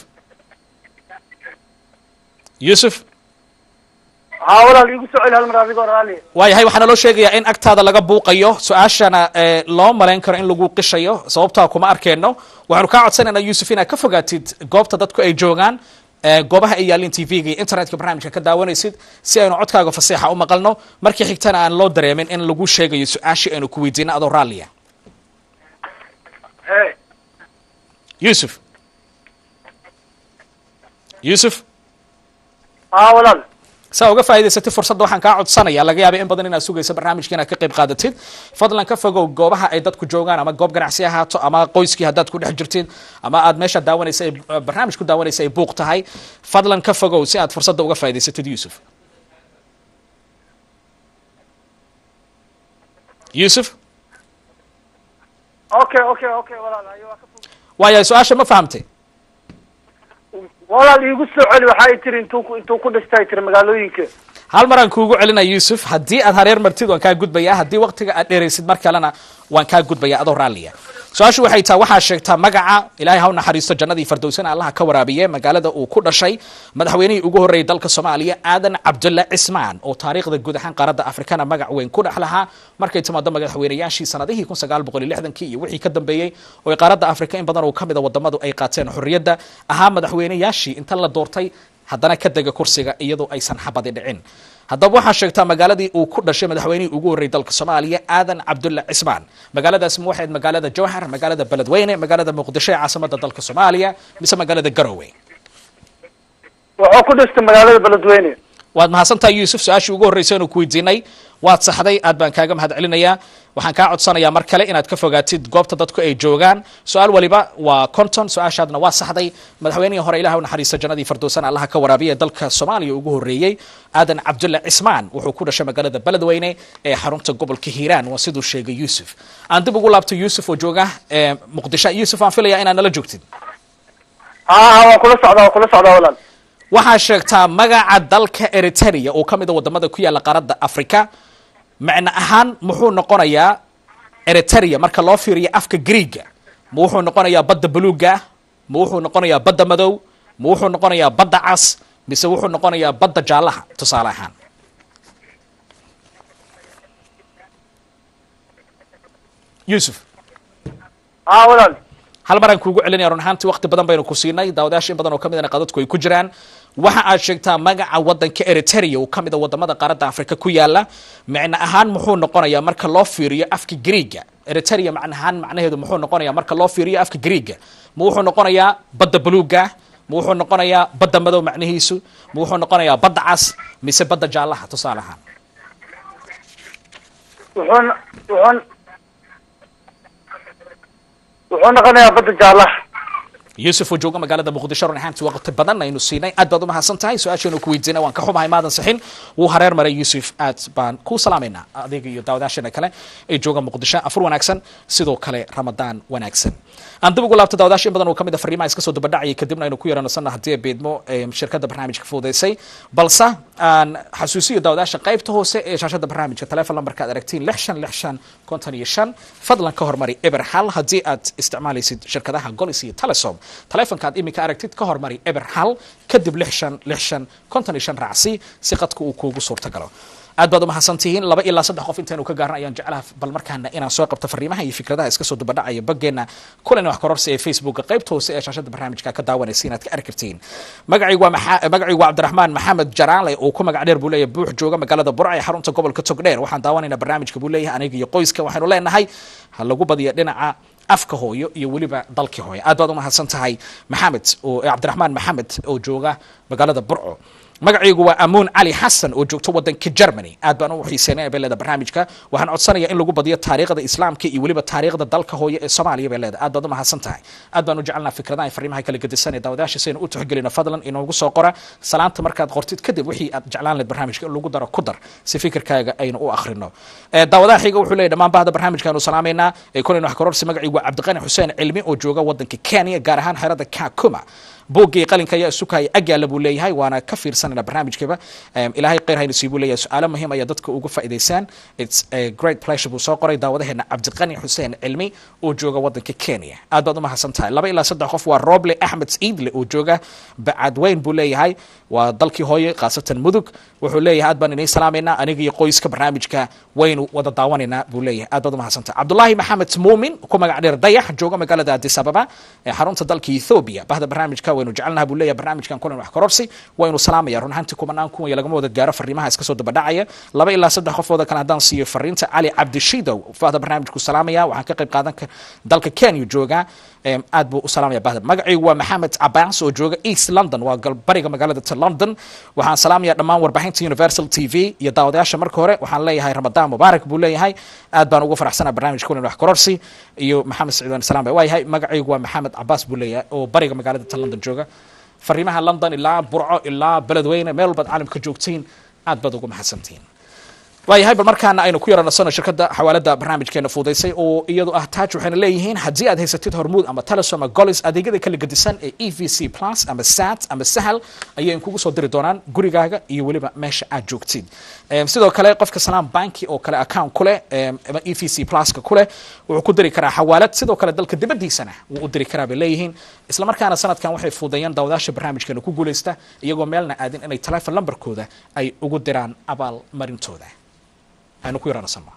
yuusuf ha walaal iigu soo celi hal mar adigoo raali waayahay waxaa naloo sheegayaa in agtaada laga buuqayo su-aashana eh, loo malayn karo in lagu qishayo sababtaa kuma arkeenno waxaanu kaa codsanaynaa yuusuf inaad ka fogaatid goobta dadku ay joogaan eh, goobaha ay yaalin tv-ga iyo internetka barnaamijka ka daawanaysid si aynu codkaaga faseexa u maqalno markii xigtana aan loo dareemin in lagu sheegayo su-aashii aynu ku weydiino adoo raalliya he yuusuf yuusuf ha walaal saa uga faa'idaysatid fursadda waxaan kaa codsanaya laga yaaba in badan inaad sugayso barnaamijka inaad ka qayb qaadatid fadlan ka fogow goobaha ay dadku joogaan ama goob ganacsi ahaato ama qoyskii haddaad ku dhex jirtid ama aad meesha daawanaysa ay barnaamij ku daawanaysa ay buuq tahay fadlan ka fogow si aad fursadda uga faa'idaysatid yuusuf yuusuf okay okay okay walaal ayo waa ka fog waayahay su-aasha ma fahamtay walaal iigu soo celi waxay tiri intuu ku intuu ku dhashtay tiri magaalooyinka hal maraan kuugu celinaya yuusuf haddii aad hareer martid waan kaa gudbayaa haddii waqtiga aad dheeraysid mar kalena waan kaa gudbayaa adoo raalliya su-aashu waxay tahay waxaa sheegtaa magaca ilaahay ha u naxariisto jannadii fardowsana allaha ka waraabiye magaalada uu ku dhashay madaxweynihii ugu horreeyay dalka soomaaliya aadan cabdulla cismaan oo taariikhda guud ahaan qaaradda afrikana magac weyn ku dhex lahaa markay timaado madaxweynayaashii sanadihii kun sagaal boqol iyo lixdankii iyo wixii ka dambeeyey oo ay qaaradda afrika in badan oo ka mid a wadamadu ay qaateen xorriyadda ahaa madaxweynayaashii inta la doortay haddana ka dega kursiga iyadoo aysan xabadi dhicin haddaba waxaa sheegtaa magaaladii uu ku dhashay madaxweynihii ugu horreeyay dalka soomaaliya aadan cabdulla cismaan magaaladaas ma waxayd magaalada jowhar magaalada beledweyne magaalada muqdisho ee caasimada dalka soomaaliya mise magaalada garowe wuxuu ku dhashtay magaalada beledweyne waad mahadsantahay yuusuf su-aashii ugu horreysay inu ku weydiinay waad saxday aad baan kaaga mahad celinayaa waxaan kaa codsanayaa mar kale inaad ka fogaatid goobta dadku ay joogaan su-aal waliba waa conton su-aashaadna waa saxday madaxweynihii hore ilaah u naxariista jannadii fardowsana allaha ka waraabiya ee dalka soomaaliya ugu horreeyey aadan cabdulla cismaan wuxuu ku dhashay magaalada beledweyne ee xarunta gobolka hiiraan waa siduu sheegay yuusuf aan dib ugu laabto yuusuf oo jooga ee muqdisho yuusuf aan filaya inaad nala joogtid ha ha waan kula socdaa waan kula socdaa walaal waxaa sheegtaa magaca dalka eritrea oo ka mid a wadamada ku yaalla qaaradda africa macno ahaan muxuu noqonayaa eritrea marka loo fiiriyo afka greega ma wuxuu noqonayaa badda buluuga ma wuxuu noqonayaa badda madow ma wuxuu noqonayaa badda cas mise wuxuu noqonayaa badda jaallaha tusaale ahaan yuusuf ha walaal hal maraan kuugu celinaya run ahaantii waqti badan baynu ku siinay daawadayaasha in badan oo ka midana qadadku ay ku jiraan waxa aad sheegtaa magaca wadanka eritrea oo ka mid a wadamada qaaradda afrika ku yaala macno ahaan muxuu noqonayaa marka loo fiiriyo afka greega eritrea macno ahaan macnaheedu muxuu noqonayaa marka loo fiiriyo afka greega ma wuxuu noqonayaa badda buluuga ma wuxuu noqonayaa badda madow macnihiisu ma wuxuu noqonayaa badda cas mise badda jaallaha tusaale ahaan wuxuun wuxuun wuxuu noqonayaa badda jaallaha yuusuf oo jooga magaalada muqdisho run ahaantii waqti badan aynu siinay aad baad u mahadsan tahay su-aasheenu ku weydiinay waan ka xumahay maadan sixin wuu hareer maray yuusuf aad baan ku salaamaynaa adiga iyo daawadaasheena kale ee jooga muqdisho afur wanaagsan sidoo kale ramadaan wanaagsan aan dib ugu laabto daawadaasha in badan oo ka mid a fariimaha iska soo dabadhacayay kadibna aynu ku yeeranasana haddii ay beedmo ee shirkadda barnaamijka fududeysay balse aan xasuusiyo daawadaasha qaybta hoose ee shaashada barnaamijka telefon lambarka aad aragtiin lix shan lix shan konton iyo shan fadlan ka hormari eber hal haddii aad isticmaalaysid shirkadaha golis iyo telesom taleefonka aad iminka aragtid ka hormari eber hal kadib lix shan lix shan konton iyo shan raacsi si qadka uu kuugu suurtagalo aad baad umahadsan tihiin laba ilaa saddex qof intaynu ka gaarna ayaan jeclaha bal markaana inaan soo qabto fariimaha iyo fikradaha iska soo dubadhacaya baggeena kulan wax kororsi ee facebooka qaybta hoose ee shaashada barnaamijka ka daawanaysa inaad ka arki kartiin magacaygu waa maxa- magacaygu waa cabdiraxmaan maxamed jaraale oo ku magac dheer buu leeyahay buux jooga magaalada burca ee xarunta gobolka togdheer waxaan daawanaynaa barnaamijka buu leeyahay aniga iyo qoyska waxaynu leenahay ha lagu badiyo dhinaca afka hooyo iyo weliba dalkii hooyo aad baad umahadsan tahay maxamed oo cabdiraxmaan maxamed oo jooga magaalada burco magacaygu waa amuun cali xasan oo joogto wadanka germany aad baan u xiiseynaya bay leeda barnaamijka waxaan codsanaya in lagu badiyo taariikhda islaamka iyo weliba taariikhda dalka hooyo ee soomaaliya bay leeda aad baad umahadsan tahay aad baan u jecelnaa fikradaha iyo fariimaha kala gedisan ee daawadayaasha saynu u tixgelino fadlan inoogu soo qora salaanta markaad qortid kadib wixii aad jeclaan lahayd barnaamijka in lagu daro ku dar si fikirkaaga aynu u akhrino Eh, daawadaha xiga wuxuu leeyahy dhammaan bahda barnaamijkaanu salaamaynaa ee kulan wax kororsi magacaygu waa cabdiqani xuseen cilmi oo jooga wadanka kenya gaar ahaan xerada kakuma boogii qalinka ayaa isukaya agyaala buu leeyahay waana ka fiirsanayna barnaamijkaba Em, ilaahay khayr haynu sii buu leeyahay su-aalo muhiim ayaa dadka uga faa'iidaysaan its a great pleasure buu soo qoray daawadaheena cabdiqani xuseen cilmi oo jooga wadanka kenya aad baad umahadsan tahay laba ilaa saddex qof waa roble axmed ciidle oo jooga bacadweyn buu leeyahay waa dalkii hooye khaasatan mudug wuxuu leeyahay aad baan inay salaamaynaa aniga iyo qoyska barnaamijka waynu wada daawanaynaa buu leeyahay aad baad umahadsan tahay cabdulaahi maxamed muumin ku magac dheer dayax jooga magaalada addis ababa ee xarunta dalka ethiopia bahda barnaamijka waynu jecelnaha buu leeyahay barnaamijkan kulan wax kororsi waynu salaamaya run ahaantii kumanaan kun iyo lagama wada gaaro fariimaha iska soo dabadhacaya laba ilaa saddex qofooda kale haddaan siiyo fariinta cali cabdishidow bahda barnaamijku salaamaya waxaan ka qayb qaadan ka dalka kenya jooga Em, aad buu u salaamaya bahda magacaygu waa maxamed cabaas oo jooga east london waa galbariga magaalada ta london waxaan salaamaya dhammaan warbaahinta universal t v iyo daawadayaasha marka hore waxaan leeyahay ramadaan mubaarak buu leeyahay aad baan ugu faraxsanaa barnaamijka kulan wax kororsi iyo maxamed saciid waan salaam waa yahay magacaygu waa maxamed cabaas buu leeyahay oo bariga magaalada ta london jooga fariimaha london ilaa burco ilaa beledweyne meel walbaad caalamka joogtiin aad baad ugu mahadsantihiin waayahay bal markaana aynu ku yaranasano shirkadda xawaalada barnaamijkeena fuudaysay oo iyadu ah taaj waxayna leeyihiin haddii aad haysatid hormuud ama telesom ama golis adeegyada kala gedisan ee e v c plus ama sat ama sahal ayay kugu soo diri doonaan gurigaaga iyo weliba meesha aad joogtid Em, sidoo kale qofka salaam banki oo kale account ku leh em, ama e v c pluska ku leh wuxuu ku diri karaa xawaalad sidoo kale dalka dibadiisana wuu u diri karaa bay leeyihiin islamarkaana sanadkan waxay fuudeeyeen daawadaasha barnaamijkeena ku guuleysta iyagoo meelna aadin inay telefon lambarkooda ay ugu diraan abaalmarintooda aynu ku yaranasano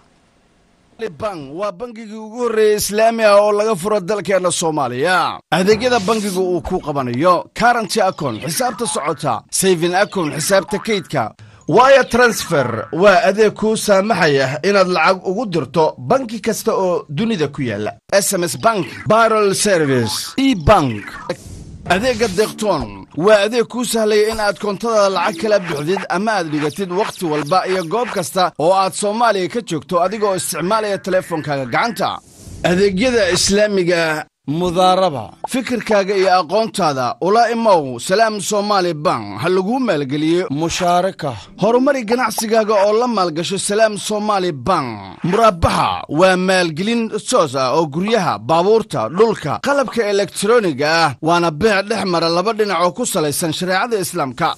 bank waa bangigii ugu horreeyey islaami ah oo laga furo dalkeenna soomaaliya adeegyada bangigu uu ku qabanayo karanty akon xisaabta socota sayfin akon xisaabta kaydka waya transfer waa adeeg kuu saamaxaya inaad lacag ugu dirto banki kasta oo dunida ku yaala sms bank barol service e bank adeegga deeqtoon waa adeeg kuu sahlaya in aad koontada lacag kala bixdid ama aad dhigatid wakhti walba iyo goob kasta oo aad soomaaliya ka joogto adigoo isticmaalaya teleefonkaaga gacanta adeegyada islaamiga mudaaraba fikirkaaga iyo aqoontaada ula imow salaam somaali bank ha laguu maalgeliyo mushaaraka horumari ganacsigaaga oo la maalgasho salaam somaali bank muraabaxa waa maalgelin soos ah oo guryaha baabuurta dhulka qalabka elektroniga ah waana beec dhex mara laba dhinac oo ku salaysan shareecada islaamka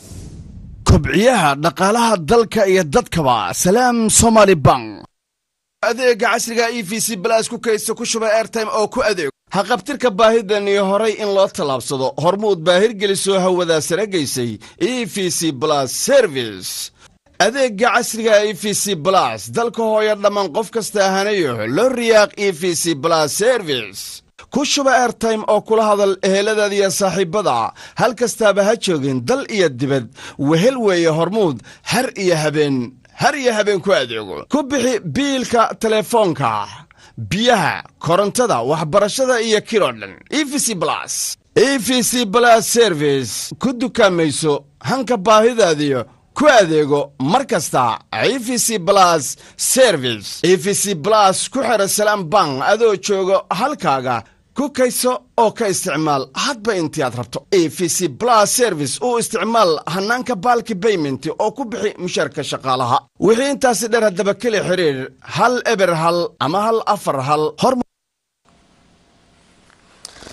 kobciyaha dhaqaalaha dalka iyo dadkaba salaam somaali bank adeega casriga e v c balaas ku kaysta ku shuba airtime oo ku adeego haqabtirka baahidan iyo horay in loo tallaabsado hormuud baahirgelisoo hawadaa sare gaysay e v c blas service adeegga casriga e v c blas dalka hooyo dhammaan qof kasta ahanayo loo riyaaq e v c blas service ku shuba airtime oo kula hadal eheladaada iyo saaxiibbada hal kastaaba ha joogin dal iyo dibad wehel weeye hormuud har iyo habeen har iyo habeen ku adeego ku bixi biilka telefoonka biyaha korontada waxbarashada iyo kiroo dhan e v c blas e v c blas service ku dukaamayso hanka baahidaadiyo ku adeego mar kasta e v c blas service e v c blas ku xidha salaam bank adoo jooga halkaaga ku kayso oo ka isticmaal hadba intii aad rabto e v c blas service uu isticmaal hannaanka baalki bayment oo ku bixi mushaarka shaqaalaha wixii intaasi dheer haddaba keli xidhiir hal eber hal ama hal afar hal hor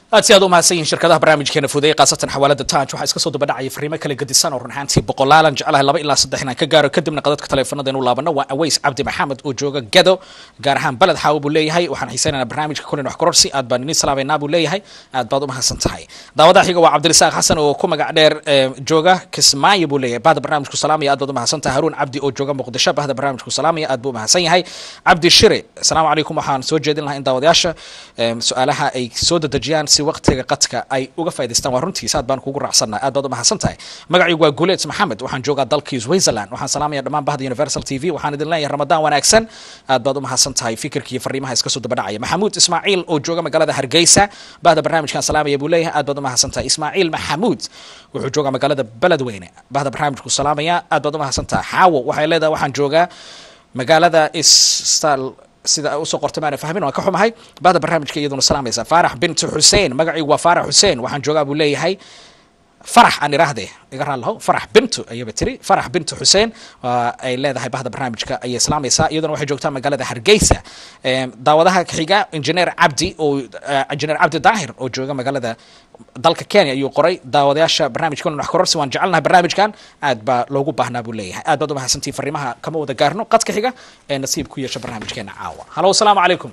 aad si aad u mahadsan yihiin shirkadaha barnaamijkeena fudeeye khaasatan xawaalada taj waxaa iska soo dabadhacaya fariimo kala gedisan oo run ahaantii boqolaalan jeclahay laba ilaa saddex inaan ka gaaro kadibna qadadka taleefanada inu laabano waa aways cabdi maxamed oo jooga gado gaar ahaan beled xaawo buu leeyahay waxaan xiisaynaynaa barnaamijka kulan wax kororsi aad baan idin salaameynaa buu leeyahay aad baad u mahadsan tahay daawadaha xiga waa cabdirisaaq xasan oo ku magac dheer eh, jooga kismaayo buu leeyahay bahda barnaamijku salaamaya aad baad u mahadsan tahay haruun cabdi oo jooga muqdisho bahda barnaamijku salaamaya aad buu u mahadsan yahay cabdi shire asalaamu calaykum waxaan soo jeedin lahaa in daawadayaasha em, su-aalaha ay soo dedejiyaan si waqtiga qadka ay uga faa'idaystaan waa runtiisa aad baan kugu raacsannahay aad baad u mahadsan tahay magacaygu waa guuleed maxamed waxaan joogaa dalkii switzerland waxaan salaamaya dhammaan bahda universal t v waxaan idin leeyahay ramadaan wanaagsan aad baad u mahadsan tahay fikirka iyo fariimaha iska soo dabadhacaya maxamuud ismaaciil oo jooga magaalada hargeysa bahda barnaamijkan salaamaya buu leeyahay aad baad u mahadsan tahay ismaaciil maxamuud wuxuu joogaa magaalada beledweyne bahda barnaamijku salaamaya aad baad u mahadsan tahay xaawo waxay leedahay waxaan joogaa magaalada istal sida usoo qortay maana fahmin waan ka xumahay bahda barnaamijka iyaduna salaamaysa faarax bintu xuseen magacaygu waa faarax xuseen waxaan joogaa buu leeyahay farax aan iraahde iga raallahu farax bintu ayaba tiri farax bintu xuseen waa ay leedahay bahda barnaamijka ayay islaamaysaa iyaduna waxay joogtaa magaalada hargeysa Em, daawadaha xiga injineer cabdi oo eh, injineer cabdi daahir oo jooga magaalada dalka kenya ayuu qoray daawadayaasha barnaamijkan wax kororsi waan jecelnahay barnaamijkan aad baa loogu baahnaa buu leeyahay aad baad u mahadsantihi fariimaha kama wada gaarno qadka xiga ee nasiib ku yeesha barnaamijkeena caawa halo asalaamu calaykum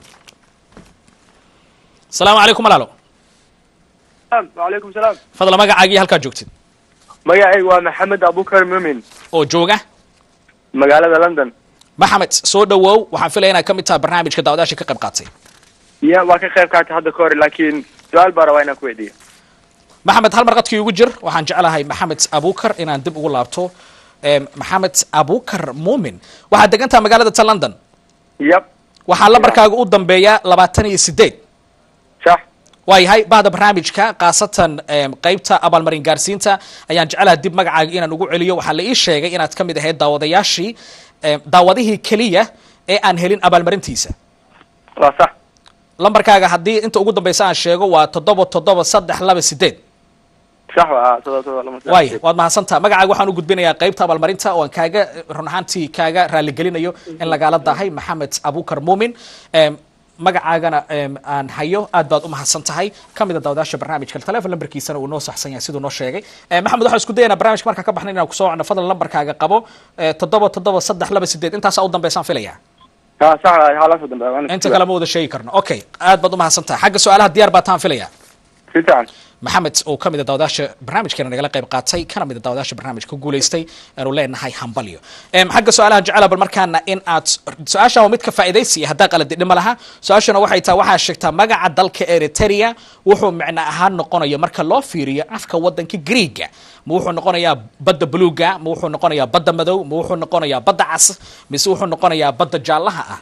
asalaamu calaykum walaalo wacalaykum salaam fadla magacaagii halkaa joogtid magacaygu waa maxamed abukar mumin oo jooga magaalada london maxamed soo dhawow waxaan filaya inaad ka mid tahay barnaamijka daawadayaasha ka qayb qaatay ya waa ka qayb qaatay hadda ka hor laakiin su-aal baa rabaa inaan ku weydiiyo maxamed hal mar qadkii ugu jir waxaan jeclahay maxamed abukar inaan dib ugu laabto Em, maxamed abukar muumin waxaad degantaha magaalada ta london yab waxaa lambarkaaga u dambeeya labaatan iyo sideed sax waayahay bahda barnaamijka khaasatan em, qeybta abaalmarin gaarsiinta ayaan jeclaha dib magacaaga inaan ugu celiyo waxaa la ii sheegay inaad ka mid ahayd daawadayaashii em, daawadihii keliya ee aan helin abaalmarintiisa waa sax lambarkaaga haddii inta ugu dambeysa aan sheego waa toddoba toddoba saddex laba sideed sax waa todoba todoba lama sax. waaya waad mahadsantaha magacaaga waxaan u gudbinayaa qeybta abaalmarinta oo aan kaaga run ahaantii kaaga raaligelinayo in lagaala dahay maxamed abukar muumin Em, magacaagana em, aan hayo aad baad u mahadsan tahay ka mid a daawadaasha barnaamijka telefon lambarkiisana uu noo saxsan yahay siduu noo sheegay Eh, maxamed waxaan isku dayanaa barnaamijka markaan ka baxnay inaan kusoo wacno fadlan lambarkaaga qabo eh, toddoba toddoba saddex laba sideed intaasaa u dambeysaan filaya ha sax waa hala soo dambeeya waana inta kale ma wada sheegi karno okay aad baad u mahadsan tahay xagga su-aalaha diyaar baa taan filaya si fiican maxamed oo ka mid a daawadaasha barnaamijkeena nagala qayb qaatay kana mid a daawadaasha barnaamijka ku guulaystay aanu leenahay hambalyo Em, xagga su-aalaha jecela bal markaana in aad su-aashan waa mid ka faa'iidaysiya haddaa qaladi dhima laha su-aashana waxay tahay waxaa sheegtaa magaca dalka eritrea wuxuu micno ahaan noqonaya marka loo fiiriyo afka wadanka greega ma wuxuu noqonayaa badda buluuga ma wuxuu noqonayaa badda madow ma wuxuu noqonayaa badda cas mise wuxuu noqonayaa badda jaallaha ah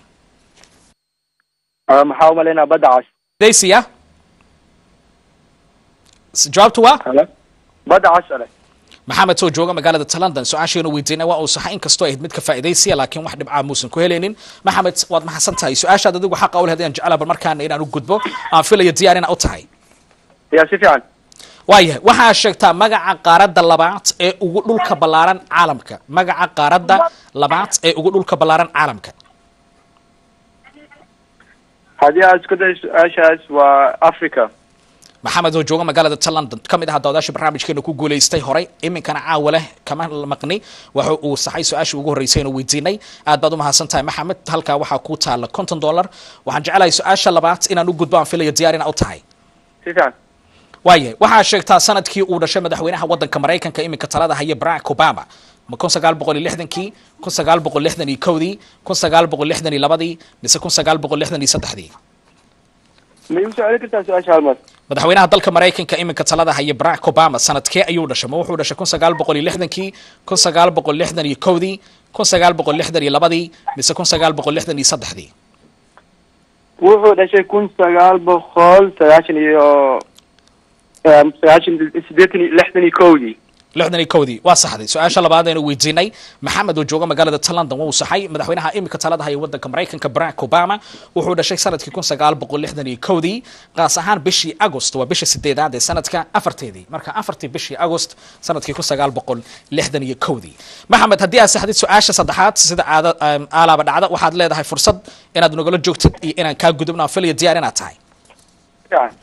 Ah, maxaa umalaynaa badda cas daysiya S- jawaabtu waa Hello? badda cas ale maxamed oo jooga magaalada ta london su-aasheenu weydiinay waa uu saxa inkastoo ahayd mid ka faa'iidaysiya laakiin wax dhibcaa muusan ku helaynin maxamed waad mahadsan tahay su-aashaad adigu xaqa u lehed ayaan jeclaa bal markaana inaan u gudbo aan filayo diyaar inaa u tahay ya si fiican waayahay waxaa sheegtaa magaca qaaradda labaad ee ugu dhulka ballaaran caalamka magaca qaaradda labaad ee ugu dhulka ballaaran caalamka haddii aad isku day su-aashaas waa africa maxamed oo jooga magaalada ta london ka mid ahaa daawadaasha barnaamijkeena ku guulaystay horay iminkana caawa leh kama maqni waxa uu saxay su-aashii ugu horreysay inuu weydiinay aad baad u mahadsan tahay maxamed halkaa waxaa ku taala konton dollar waxaan jeclahay su-aasha labaad inaan u gudbo aan filayo diyaar inaa u tahay si fiican waayahay waxaa sheegtaa sanadkii uu dhashay madaxweynaha wadanka maraykanka iminka talada haya barack obama ma kun sagaal boqol iyo lixdankii kun sagaal boqol lixdan iyo kowdii kun sagaal boqol lixdan iyo labadii mise kun sagaal boqol lixdan iyo saddexdii ma igu soo celin kartaa su-aasha hal mar madaxweynaha dalka maraykanka iminka talada haya barack obama sanadkee ayuu dhashay ma wuxuu dhashay kun sagaal boqol iyo lixdankii kun sagaal boqol lixdan iyo kowdii kun sagaal boqol lixdan iyo labadii mise kun sagaal boqol lixdan iyo saddexdii wuxuu dhashay kun sagaal boqol sagaashan iyo em, sagaashan sideetan iyo lixdan iyo kowdii lixdan iyo kowdii waa saxday su-aasha labaad aynu weydiinay maxamed oo jooga magaalada ta london waa uu saxay madaxweynaha iminka talada haya wadanka maraykanka barack obama wuxuu dhashay sanadkii kun sagaal boqol lixdan iyo kowdii qaas ahaan bishii agost waa bisha sideedaad ee sanadka afarteedii marka afartii bishii agost sanadkii kun sagaal boqol lixdan iyo kowdii maxamed haddii aad saxdid su-aasha saddexaad sida caada em, aalaaba dhacda waxaad leedahay fursad inaad nagala joogtid iyo inaan kaa gudubno aan filaya diyaar inaad tahay fiican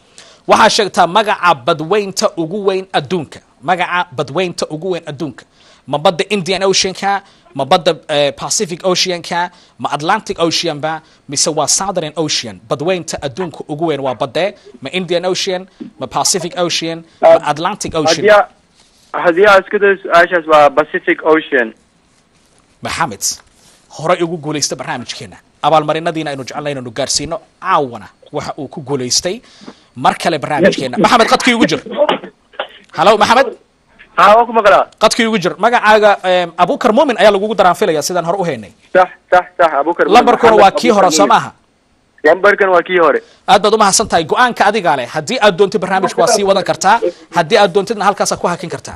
waxaa sheegtaa magaca badweynta ugu weyn adduunka magaca badweynta ugu weyn adduunka ma badda indian oceanka ma badda eh, pacific oceanka ma atlantic ocean ba mise waa southern ocean badweynta adduunka ugu weyn waa badee ma indian ocean ma pacific ocean ma atlantic ocean haddii a- haddii aad isku dayo su-aashaas waa pacific ocean maxamed horey ugu guulaysta barnaamijkeena abaalmarinadiina aynu jecelnay inaynu gaarsiino caawana waxa uu ku guulaystay mar kale barnaamijkeena maxamed qadkii ugu jir halo maxamed ha waa ku maqlaa qadkii ugu jir magacaaga em, abukar mumin ayaa lagugu daraanfilaya sidaan hore u haynay sax sax sax abukar lambarkuna waa kii hore soo maaha lambarkan waa kii hore aad baad umahadsan tahay go-aanka adigaa leh haddii aad doontid barnaamijka waa sii wadan kartaa haddii aad doontidna halkaasaa ku hakin kartaa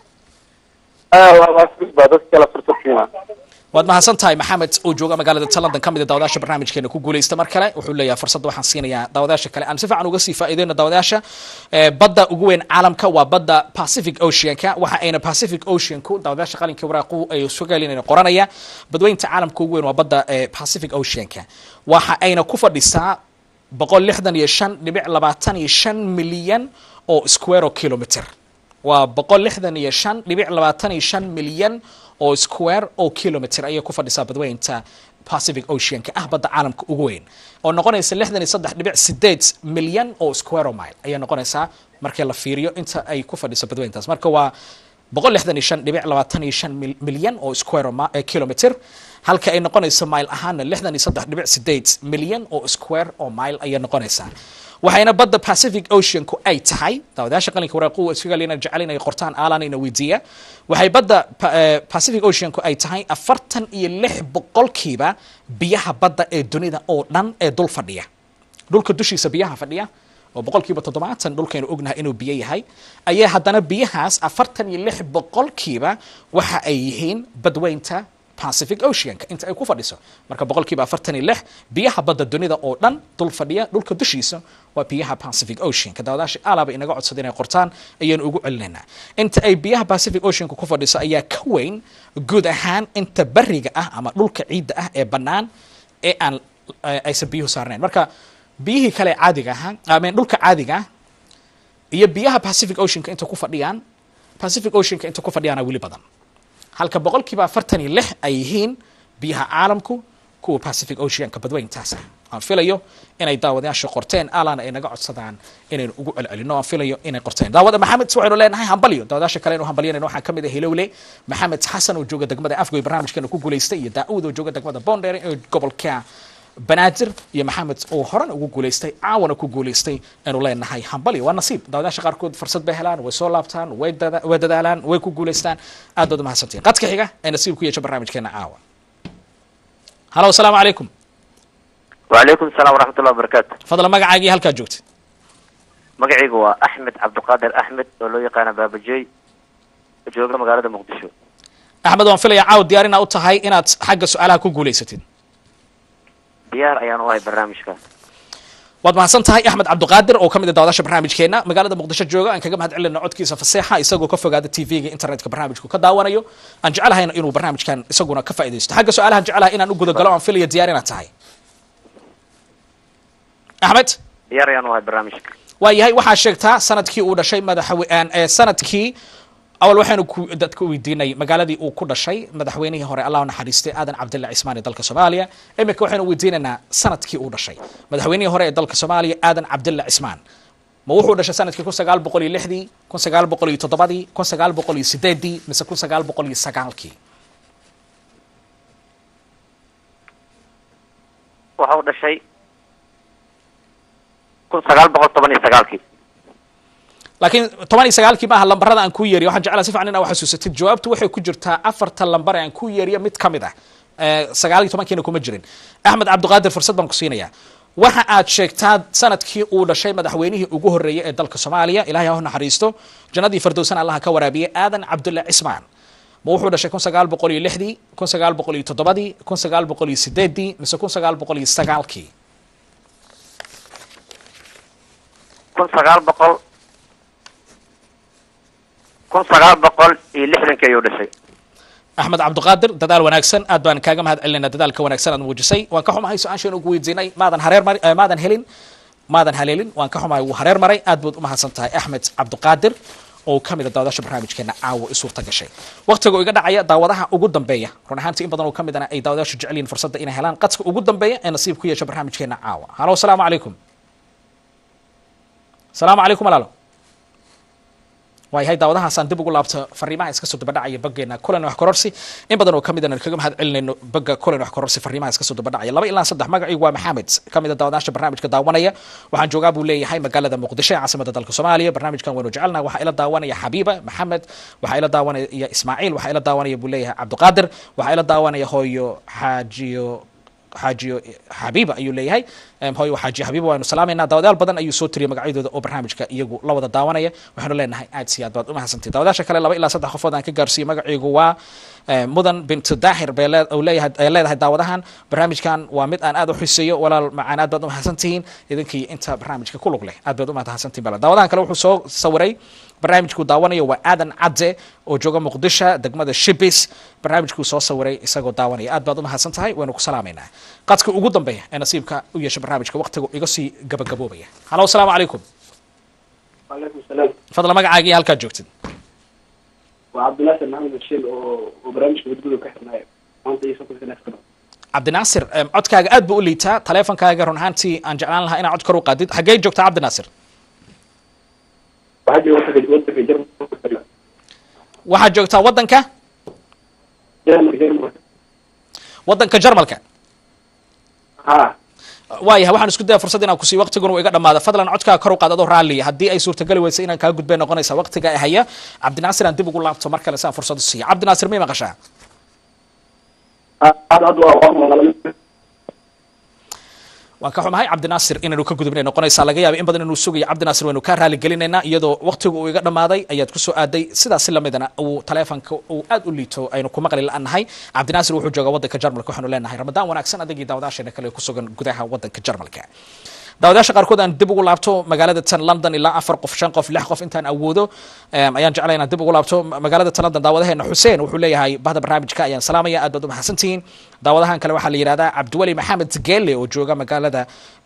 baa dad kala fursad siina waad mahadsan tahay maxamed oo jooga magaalada ta london ka mid a daawadayaasha barnaamijkeena ku guulaysta mar kale wuxuu leeyahay fursadda waxaan siinayaa daawadayaasha kale aan si fiican uga sii faa'iideyno daawadayaasha Eh, badda ugu weyn caalamka waa badda pacific oceanka waxa ayna pacific oceanku daawadayaasha qalinka waraaqu ay sugalinayna qoranaya badweynta caalamka ugu weyn waa badda eh, pacific oceanka waxa ayna ku fadhisaa boqol lixdan iyo shan dhibic labaatan iyo shan milyan oo square kilometer waa boqol lixdan iyo shan dhibic labaatan iyo shan milyan oo square oo kilometer ayay ku fadhisaa badweynta pacific oceanka ah badda caalamka ugu weyn oo noqonaysa lixdan iyo saddex dhibic sideed milyan oo square mile ayay noqonaysaa markii la fiiriyo inta ay ku fadhiso badweyntaas marka waa boqol lixdan iyo shan dhibic labaatan iyo shan mil- milyan oo square mi- eh, kilometer halka ay noqonayso mile ahaana lixdan iyo saddex dhibic sideed milyan oo square oo mile ayay noqonaysaa waxayna badda pacific oceanku ay tahay daawadayaasha qalinka waraaqu isfigalina jecel inay qortaan aalan ina weydiiya waxay badda pa- eh, pacific oceanku ay tahay afartan iyo lix boqolkiiba biyaha badda ee dunida oo dhan ee dul fadhiya dhulka dushiisa biyaha fadhiya oo boqolkiiba toddobaatan dhulkaynu ognahay inuu biyo yahay ayaa haddana biyahaas afartan iyo lix boqolkiiba waxa ay yihiin badweynta pacific oceanka inta ay ku fadhiso marka boqolkiiba afartan iyo lix biyaha badda dunida oo dhan dul fadhiya dhulka dushiisa waa biyaha pacific oceanka daawadaasha alaaba inaga codsada inay qortaan ayaynu ugu celinaynaa inta ay biyaha pacific oceanka ku fadhiso ayaa ka weyn guud ahaan inta bariga ah ama dhulka ciidda ah ee bannaan ee aan eh, aysan biyuhu saarnayn marka biyihii kale ee caadiga ahaa amen dhulka caadiga ah iyo biyaha pacific oceanka inta ku fadhiyaan pacific oceanka inta ku fadhiyaana weli badan halka boqolkiiba afartan iyo lix ay yihiin biyaha caalamku kuwa pacific oceanka badweyntaasa aan filayo inay daawadayaasha qorteen alana ay naga codsadaan inaynu ugu celcelino aan filayo inay qorteen daawada maxamed waxaynu leenahay hambalyo daawadayaasha kale inu hambalyanayno waxaa kamid ah hilowle maxamed xasan oo jooga degmada afgoy barnaamijkeena ku guulaystay iyo daa'uud oo jooga degmada bondere ee gobolka banaadir iyo maxamed oo horena ugu guulaystay caawana ku guulaystay aynu leenahay hambalyo waa nasiib daawadayaasha qaarkood fursad bay helaan way soo laabtaan way dada- way dadaalaan way ku guulaystaan aad baad umahadsantiin qadka xiga ee nasiib ku yeesha barnaamijkeena caawa halo asalaamu calaykum وعليكم السلام ورحمة الله وبركاته fadlan magacaagii halkaa joogta magacaygu waa axmed cabdiqaadir axmed oo loo yaqaana baabajey jooga magaalada muqdisho axmed waan filayaa caawa diyaar inaa u tahay inaad xagga su-aalaha ku guulaysatid diyaar ayaan u ahay barnaamijkaas waad mahadsan tahay axmed cabdiqaadir oo ka mid ah daawadaasha barnaamijkeena magaalada muqdisho jooga aan kaga mahad celina codkiisa faseexa isagoo ka fogaada tv-ga internetka barnaamijku ka daawanayo aan jecelahayna inuu barnaamijkan isaguna ka faaidaysto xagga su-aalahan jecelahay inaan u gudagalo aan filaya diyaar inaad tahay axmed diyaar ayaan u ahay barnaamijka waa yahay waxaa sheegtaa sanadkii uu dhashay madaxwe- ee sanadkii awal waxaynu ku dadka weydiinay magaaladii uu ku dhashay madaxweynihii hore allah u naxariistay aadan cabdilla cismaan ee dalka soomaaliya iminka waxaynu weydiinaynaa sanadkii uu dhashay madaxweynihii hore ee dalka soomaaliya aadan cabdilla cismaan ma wuxuu dhashay sanadkii kun sagaal boqol iyo lixdii kun sagaal boqol iyo toddobadii kun sagaal boqol iyo sideedii mise kun sagaal boqol iyo sagaalkii waxa uu dhashay kun sagaal boqol toban iyo sagaalkii laakiin toban iyo sagaalkii maaha lambarada aan ku yeeriyo waxaan jeclaa si fiican inaa xasuusatid jawaabtu waxay ku jirtaa afarta lambar ee aan ku yeeriyo mid ka mid ah Eh, sagaal iyo tobankiina kuma jirin axmed cabdiqaadir fursad baan ku siinayaa waxa aad sheegtaa sanadkii uu dhashay madaxweynihii ugu horreeyay ee dalka soomaaliya ilahay ha u naxariisto jannadii firdowsana allaha ka waraabiyey aadan cabdulla cismaan ma wuxuu dhashay kun sagaal boqol iyo lixdii kun sagaal boqol iyo toddobadii kun sagaal boqol iyo sideedii mise kun sagaal boqol iyo sagaalkii kun sagaal boqol kun sagaal boqol iyo lixdankii ayuu dhashay axmed cabdiqaadir dadaal wanaagsan aad baan kaaga mahad celinayna dadaalka wanaagsan aad muujisay waan ka xumahay su-aashaynu ugu weydiinay maadan hareer mari eh, maadan helin maadan haleelin waan ka xumahay wuu hareer maray aad baad u mahadsan tahay axmed cabdiqaadir oo ka mid a daawadaasha barnaamijkeena caawa i suurta gashay waqtiga iga dhacaya daawadaha ugu dambeeya run ahaantii in badan oo ka midana ay daawadaashu jecel yihiin fursadda inay helaan qadka ugu dambeeya ee nasiib ku yeesha barnaamijkeena caawa halo asalaamu calaykum asalaamu calaykum walaalo waayahay daawadahaasaan dib ugu laabto fariimaha iska soo dabadhacaya baggeena kulan wax kororsi in badan oo ka midana kaga mahad celinayno bagga kulan wax kororsi fariimaha iska soo dabadhacaya laba ilaa saddex magacii waa maxamed ka mid a daawadaasha barnaamijka daawanaya waxaan joogaa buu leeyahay magaalada muqdisho ee caasimada dalka soomaaliya barnaamijkan waynu jecelnaha waxaa ila daawanaya xabiiba maxamed waxaa ila daawanaya ismaaciil waxaa ila daawanaya buu leeyahay cabdiqaadir waxaa ila daawanaya hooyo xaajiyo xaajiyo xabiiba ayuu leeyahay hooyo xaajiyo xabiiba waanu salaamaynaa daawadayaal badan ayuu soo tiriyay magacyadooda oo barnaamijka iyagu la wada daawanaya waxaanu leenahay aad si aad baad umahadsantahay daawadaasha kale laba ilaa saddex qofood aan ka gaarsiiyey magaciigu waa mudan bintu daahir bay leeyahay ay leedahay daawadahan barnaamijkan waa mid aan aad u xiseeyo walaal macaan aad baad umahadsan tihiin idinkii inta barnaamijka ku lug leh aad baad umahadsan tihiin bala daawadahan kale wuxuu soo sawiray barnaamijku daawanayo waa aadan cadde oo jooga muqdisho degmada shibis barnaamijkuu soo sawiray isagoo daawanaya aad baad umahadsan tahay waynu ku salaamaynaa qadka ugu dambeeya ee nasiibka u yeesha barnaamijka waqtiga iga sii gabagaboobaya halo asalaamu calaykum وعليكم السلام fadla magacaaga iyo halkaad joogtid وعبد الناصر محمد بشير وبرامج بتقولوا كحنا وانت يسوق في نفس الكلام cabdinaasir em, codkaaga aad buu u liitaa taleefonkaaga run ahaantii aan jeclaan lahaa inaad cod kor u qaadid xaggee joogtaa cabdinaasir وحاجة وصل وصل في جرم waxaad joogtaa waddanka جرم جرم waddanka jarmalka ها waayahay waxaan isku daya fursad inaan kusiiyo waqtiguna uu iga dhamaada fadlan codkaaga kor u qaad adoo raalliya haddii ay suurtagali weysa inaan kaa gudbay noqonaysa waqtiga ay haya cabdinaasir aan dib ugu laabto mar kale si aan fursad u siiya cabdinaasir may maqashaa هذا هذا waan ka xumahay cabdinaasir inaynu ka gudubnay noqonaysaa laga yaaba in badan inuu sugayo cabdinaasir waynu kaa raali gelinaynaa iyadoo waqtigu uu iga dhamaaday ayaad kusoo aaday sidaasi lamidana uu taleefonka uu aad u liito aynu ku maqli la-nahay cabdinaasir wuxuu joogaa waddanka jarmalka waxaanu leenahay ramadaan wanaagsan adagii daawadaasheena kale ku sugan gudaha waddanka jarmalka daawadayaasha qaarkood aan dib ugu laabto magaalada tan london ilaa afar qof shan qof lix qof intaan awoodo em, ayaan jeclay inaan dib ugu laabto Ma- magaalada tan london daawadaheena xuseen wuxuu leeyahay bahda barnaamijka ayaan salaamaya aad baad u mahadsantihiin daawadahan kale waxaa la yidhahdaa cabdiweli maxamed geelle oo jooga magaalada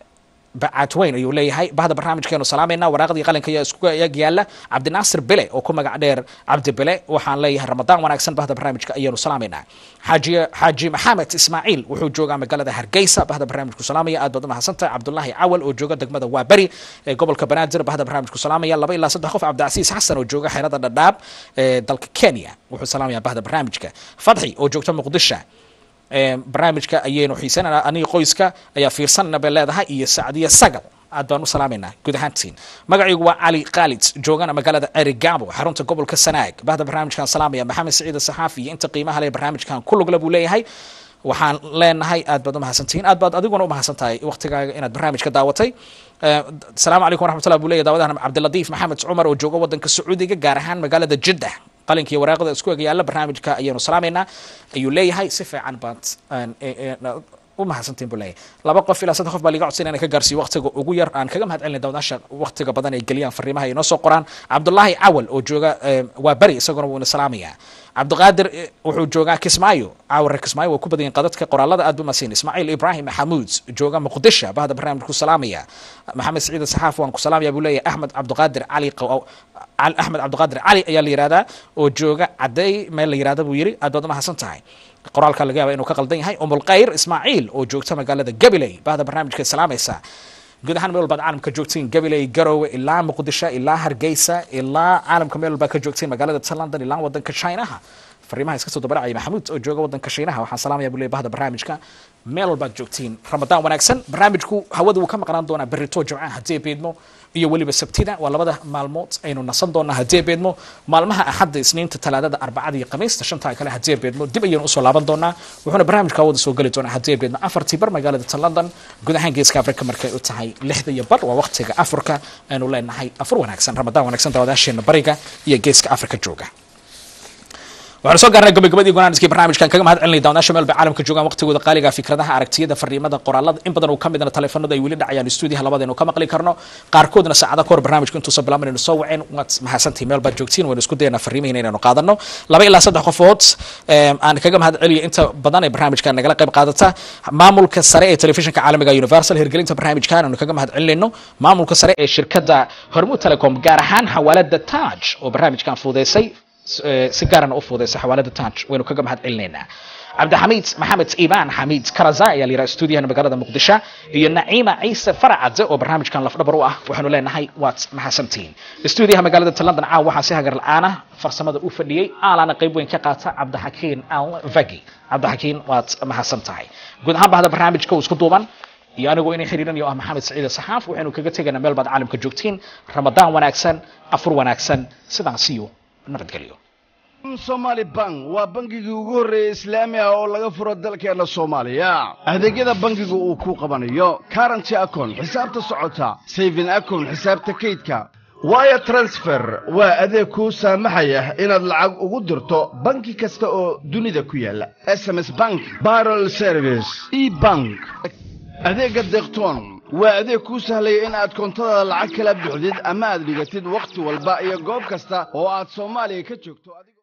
bacadweyn ayuu leeyahay bahda barnaamijkeenu salaamayna waraaqdii qalinka ayaa isku eg yaala cabdinaasir bele oo ku magac dheer cabdi bele waxaan leeyahay ramadaan wanaagsan bahda barnaamijka ayaanu salaamaynaa xaaji xaaji maxamed ismaaciil wuxuu joogaa magaalada hargeysa bahda barnaamijku salaamaya aad baad u mahadsantahay cabdulaahi cawal oo jooga degmada waaberi ee gobolka banaadir bahda barnaamijku salaamaya laba ilaa saddex qof cabdicasiis xasan oo jooga xeerada dhadhaab ee dalka kenya wuxuu salaamaya bahda barnaamijka fadxi oo joogta muqdisho Ee, barnaamijka ayaynu xiisanana aniga qoyska ayaa fiirsanana bay leedahay iyo sacdiya sagal aad baan u salaamaynaa guud ahaantiin magaciigu waa cali khaalid joogana magaalada erigabo xarunta gobolka sanaag bahda barnaamijkan salaamaya maxamed siciid saxaafi iyo inta qiimaha leh barnaamijkan ku lugla buu leeyahay waxaan leenahay aad baad u mahadsantihiin aad baad adiguna u mahadsan tahay waqtigaaga inaad barnaamijka daawatay Eh, asalaamu calaykum waraxmatullah buu leeyahay daawadahan cabdilatiif maxamed cumar oo jooga waddanka sacuudiga gaar ahaan magaalada jiddah qalinka iyo waraaqda isku eg yaalla barnaamijka ayaanu salaamaynaa ayuu leeyahay si fiican baad aan- e- e- na- u mahadsantiin buu leeyahay laba qof ilaa saddex qof baa liga codsan inaan ka gaarsiiyo waqtiga ugu yar aan kaga mahad celinay dawadaasha waqtiga badan ay geliyaan fariimaha ay noo soo qoraan cabdulaahi cawal oo jooga eh, waa beri isaguna wuu ina salaamayaa cabdiqaadir eh, wuxuu joogaa kismaayo caawar reer kismaayo waa ku badan yihiin qadadka qoraalada aad bu masiin ismaaciil ibraahim maxamuud jooga muqdisho bahda barnaamijku salaamaya maxamed siciid saxaaf waan ku salaamaya buu leeyahay axmed cabdiqaadir cali Qaw- Cal- axmed cabdiqaadir cali ayaa la yihahdaa oo jooga cadey meel la yihahda buu yiri aad baad umahadsan tahay qoraalka laga yaaba inuu ka qaldan yahay umulkhayr ismaaciil oo joogta magaalada gabiley bahda barnaamijka salaamaysa guud ahaan meel walbaad caalamka joogtiin gabiley garowe ilaa muqdisho ilaa hargeysa ilaa caalamka meel walbaad ka joogtiin magaalada ta london ilaa wadanka chinaha fariimaha iska soo dabaracaya maxamuud oo jooga wadanka shiinaha waxaan salaamaya buu leeyahay bahda barnaamijka meel walbaad joogtiin ramadaan wanaagsan barnaamijku hawada wuu ka maqnaan doonaa berito jimcaha haddii beedmo iyo weliba sabtida waa labada maalmood aynu nasan doonaa haddii beedmo maalmaha axadda isniinta talaadada arbacada iyo khamiista shantaa kale haddii beedmo dib ayaynu usoo laaban doonaa wuxuuna barnaamijka hawada soo geli doonaa haddii beedmo afartii bar magaalada ta london guud ahaan geeska afrika markay u tahay lixda iyo bar waa waqtiga afurka aynu leenahay afur wanaagsan ramadaan wanaagsan daawadaasheena bariga iyo geeska afrika jooga waxaanu soo gaarnay gabagabadii gonaaniskii barnaamijkan kaga mahad celinay daawadaasha meel bay caalamka joogaan waqtigooda qaaliga fikradaha aragtiyada fariimada qoraalada in badan uu ka midna taleefanada ay weli dhacayaan stuudiyaha labadeenu ka maqli karno qaarkoodna saacada kahor barnaamijku intuusan bilaabanaynu soo waceen waad mahadsantihi meel baad joogtiin waynu isku dayanaa fariimihiina inaynu qaadano laba ilaa saddex qofood em, aan kaga mahad celiyo inta badan ee barnaamijkan nagala qayb qaadata maamulka sare ee telefishinka caalamiga universal hirgelinta barnaamijkan aanu kaga mahad celinayno maamulka sare ee shirkadda hormuud telecom gaar ahaan xawaalada taj oo barnaamijkan fuudeysay eh, si gaarana u fuudeysay xawaalada taj waynu kaga mahad celinaynaa cabdixamiid maxamed iibaan xamiid karaza ayaa la yidhaha stuudiyaha magaalada muqdisho iyo naciima ciise faracade oo barnaamijkan lafdhabar u ah waxaanu leenahay waad mahadsantihiin stuudiyaha magaalada london caawa waxaa si hagar la-aana farsamada u fadhiyey aalaana qayb weyn ka qaata cabdixakiin al vagi cabdixakiin waad mahadsan tahay guud ahaan bahda barnaamijka uu isku duuban iyo anigoo inay xiriirinayo ah maxamed saciide saxaaf waxaynu kaga tegaynaa meel baad caalamka joogtiin ramadaan wanaagsan afur wanaagsan sidaas iyo nabadgelyo somali bank waa bangigii ugu horreeyey islaami ah oo laga furo dalkeenna soomaaliya adeegyada bangigu uu ku qabanayo currenty account xisaabta socota saving account xisaabta kaydka wire transfer waa adeeg kuu saamaxaya inaad lacag ugu dirto banki kasta oo dunida ku yaala sms bank barrel service e bank adeegga deeqtoon waa adeeg kuu sahlaya in aad koontada lacag kala buuxdid ama aad dhigatid wakhti walba iyo goob kasta oo aad soomaaliya ka joogto adigoo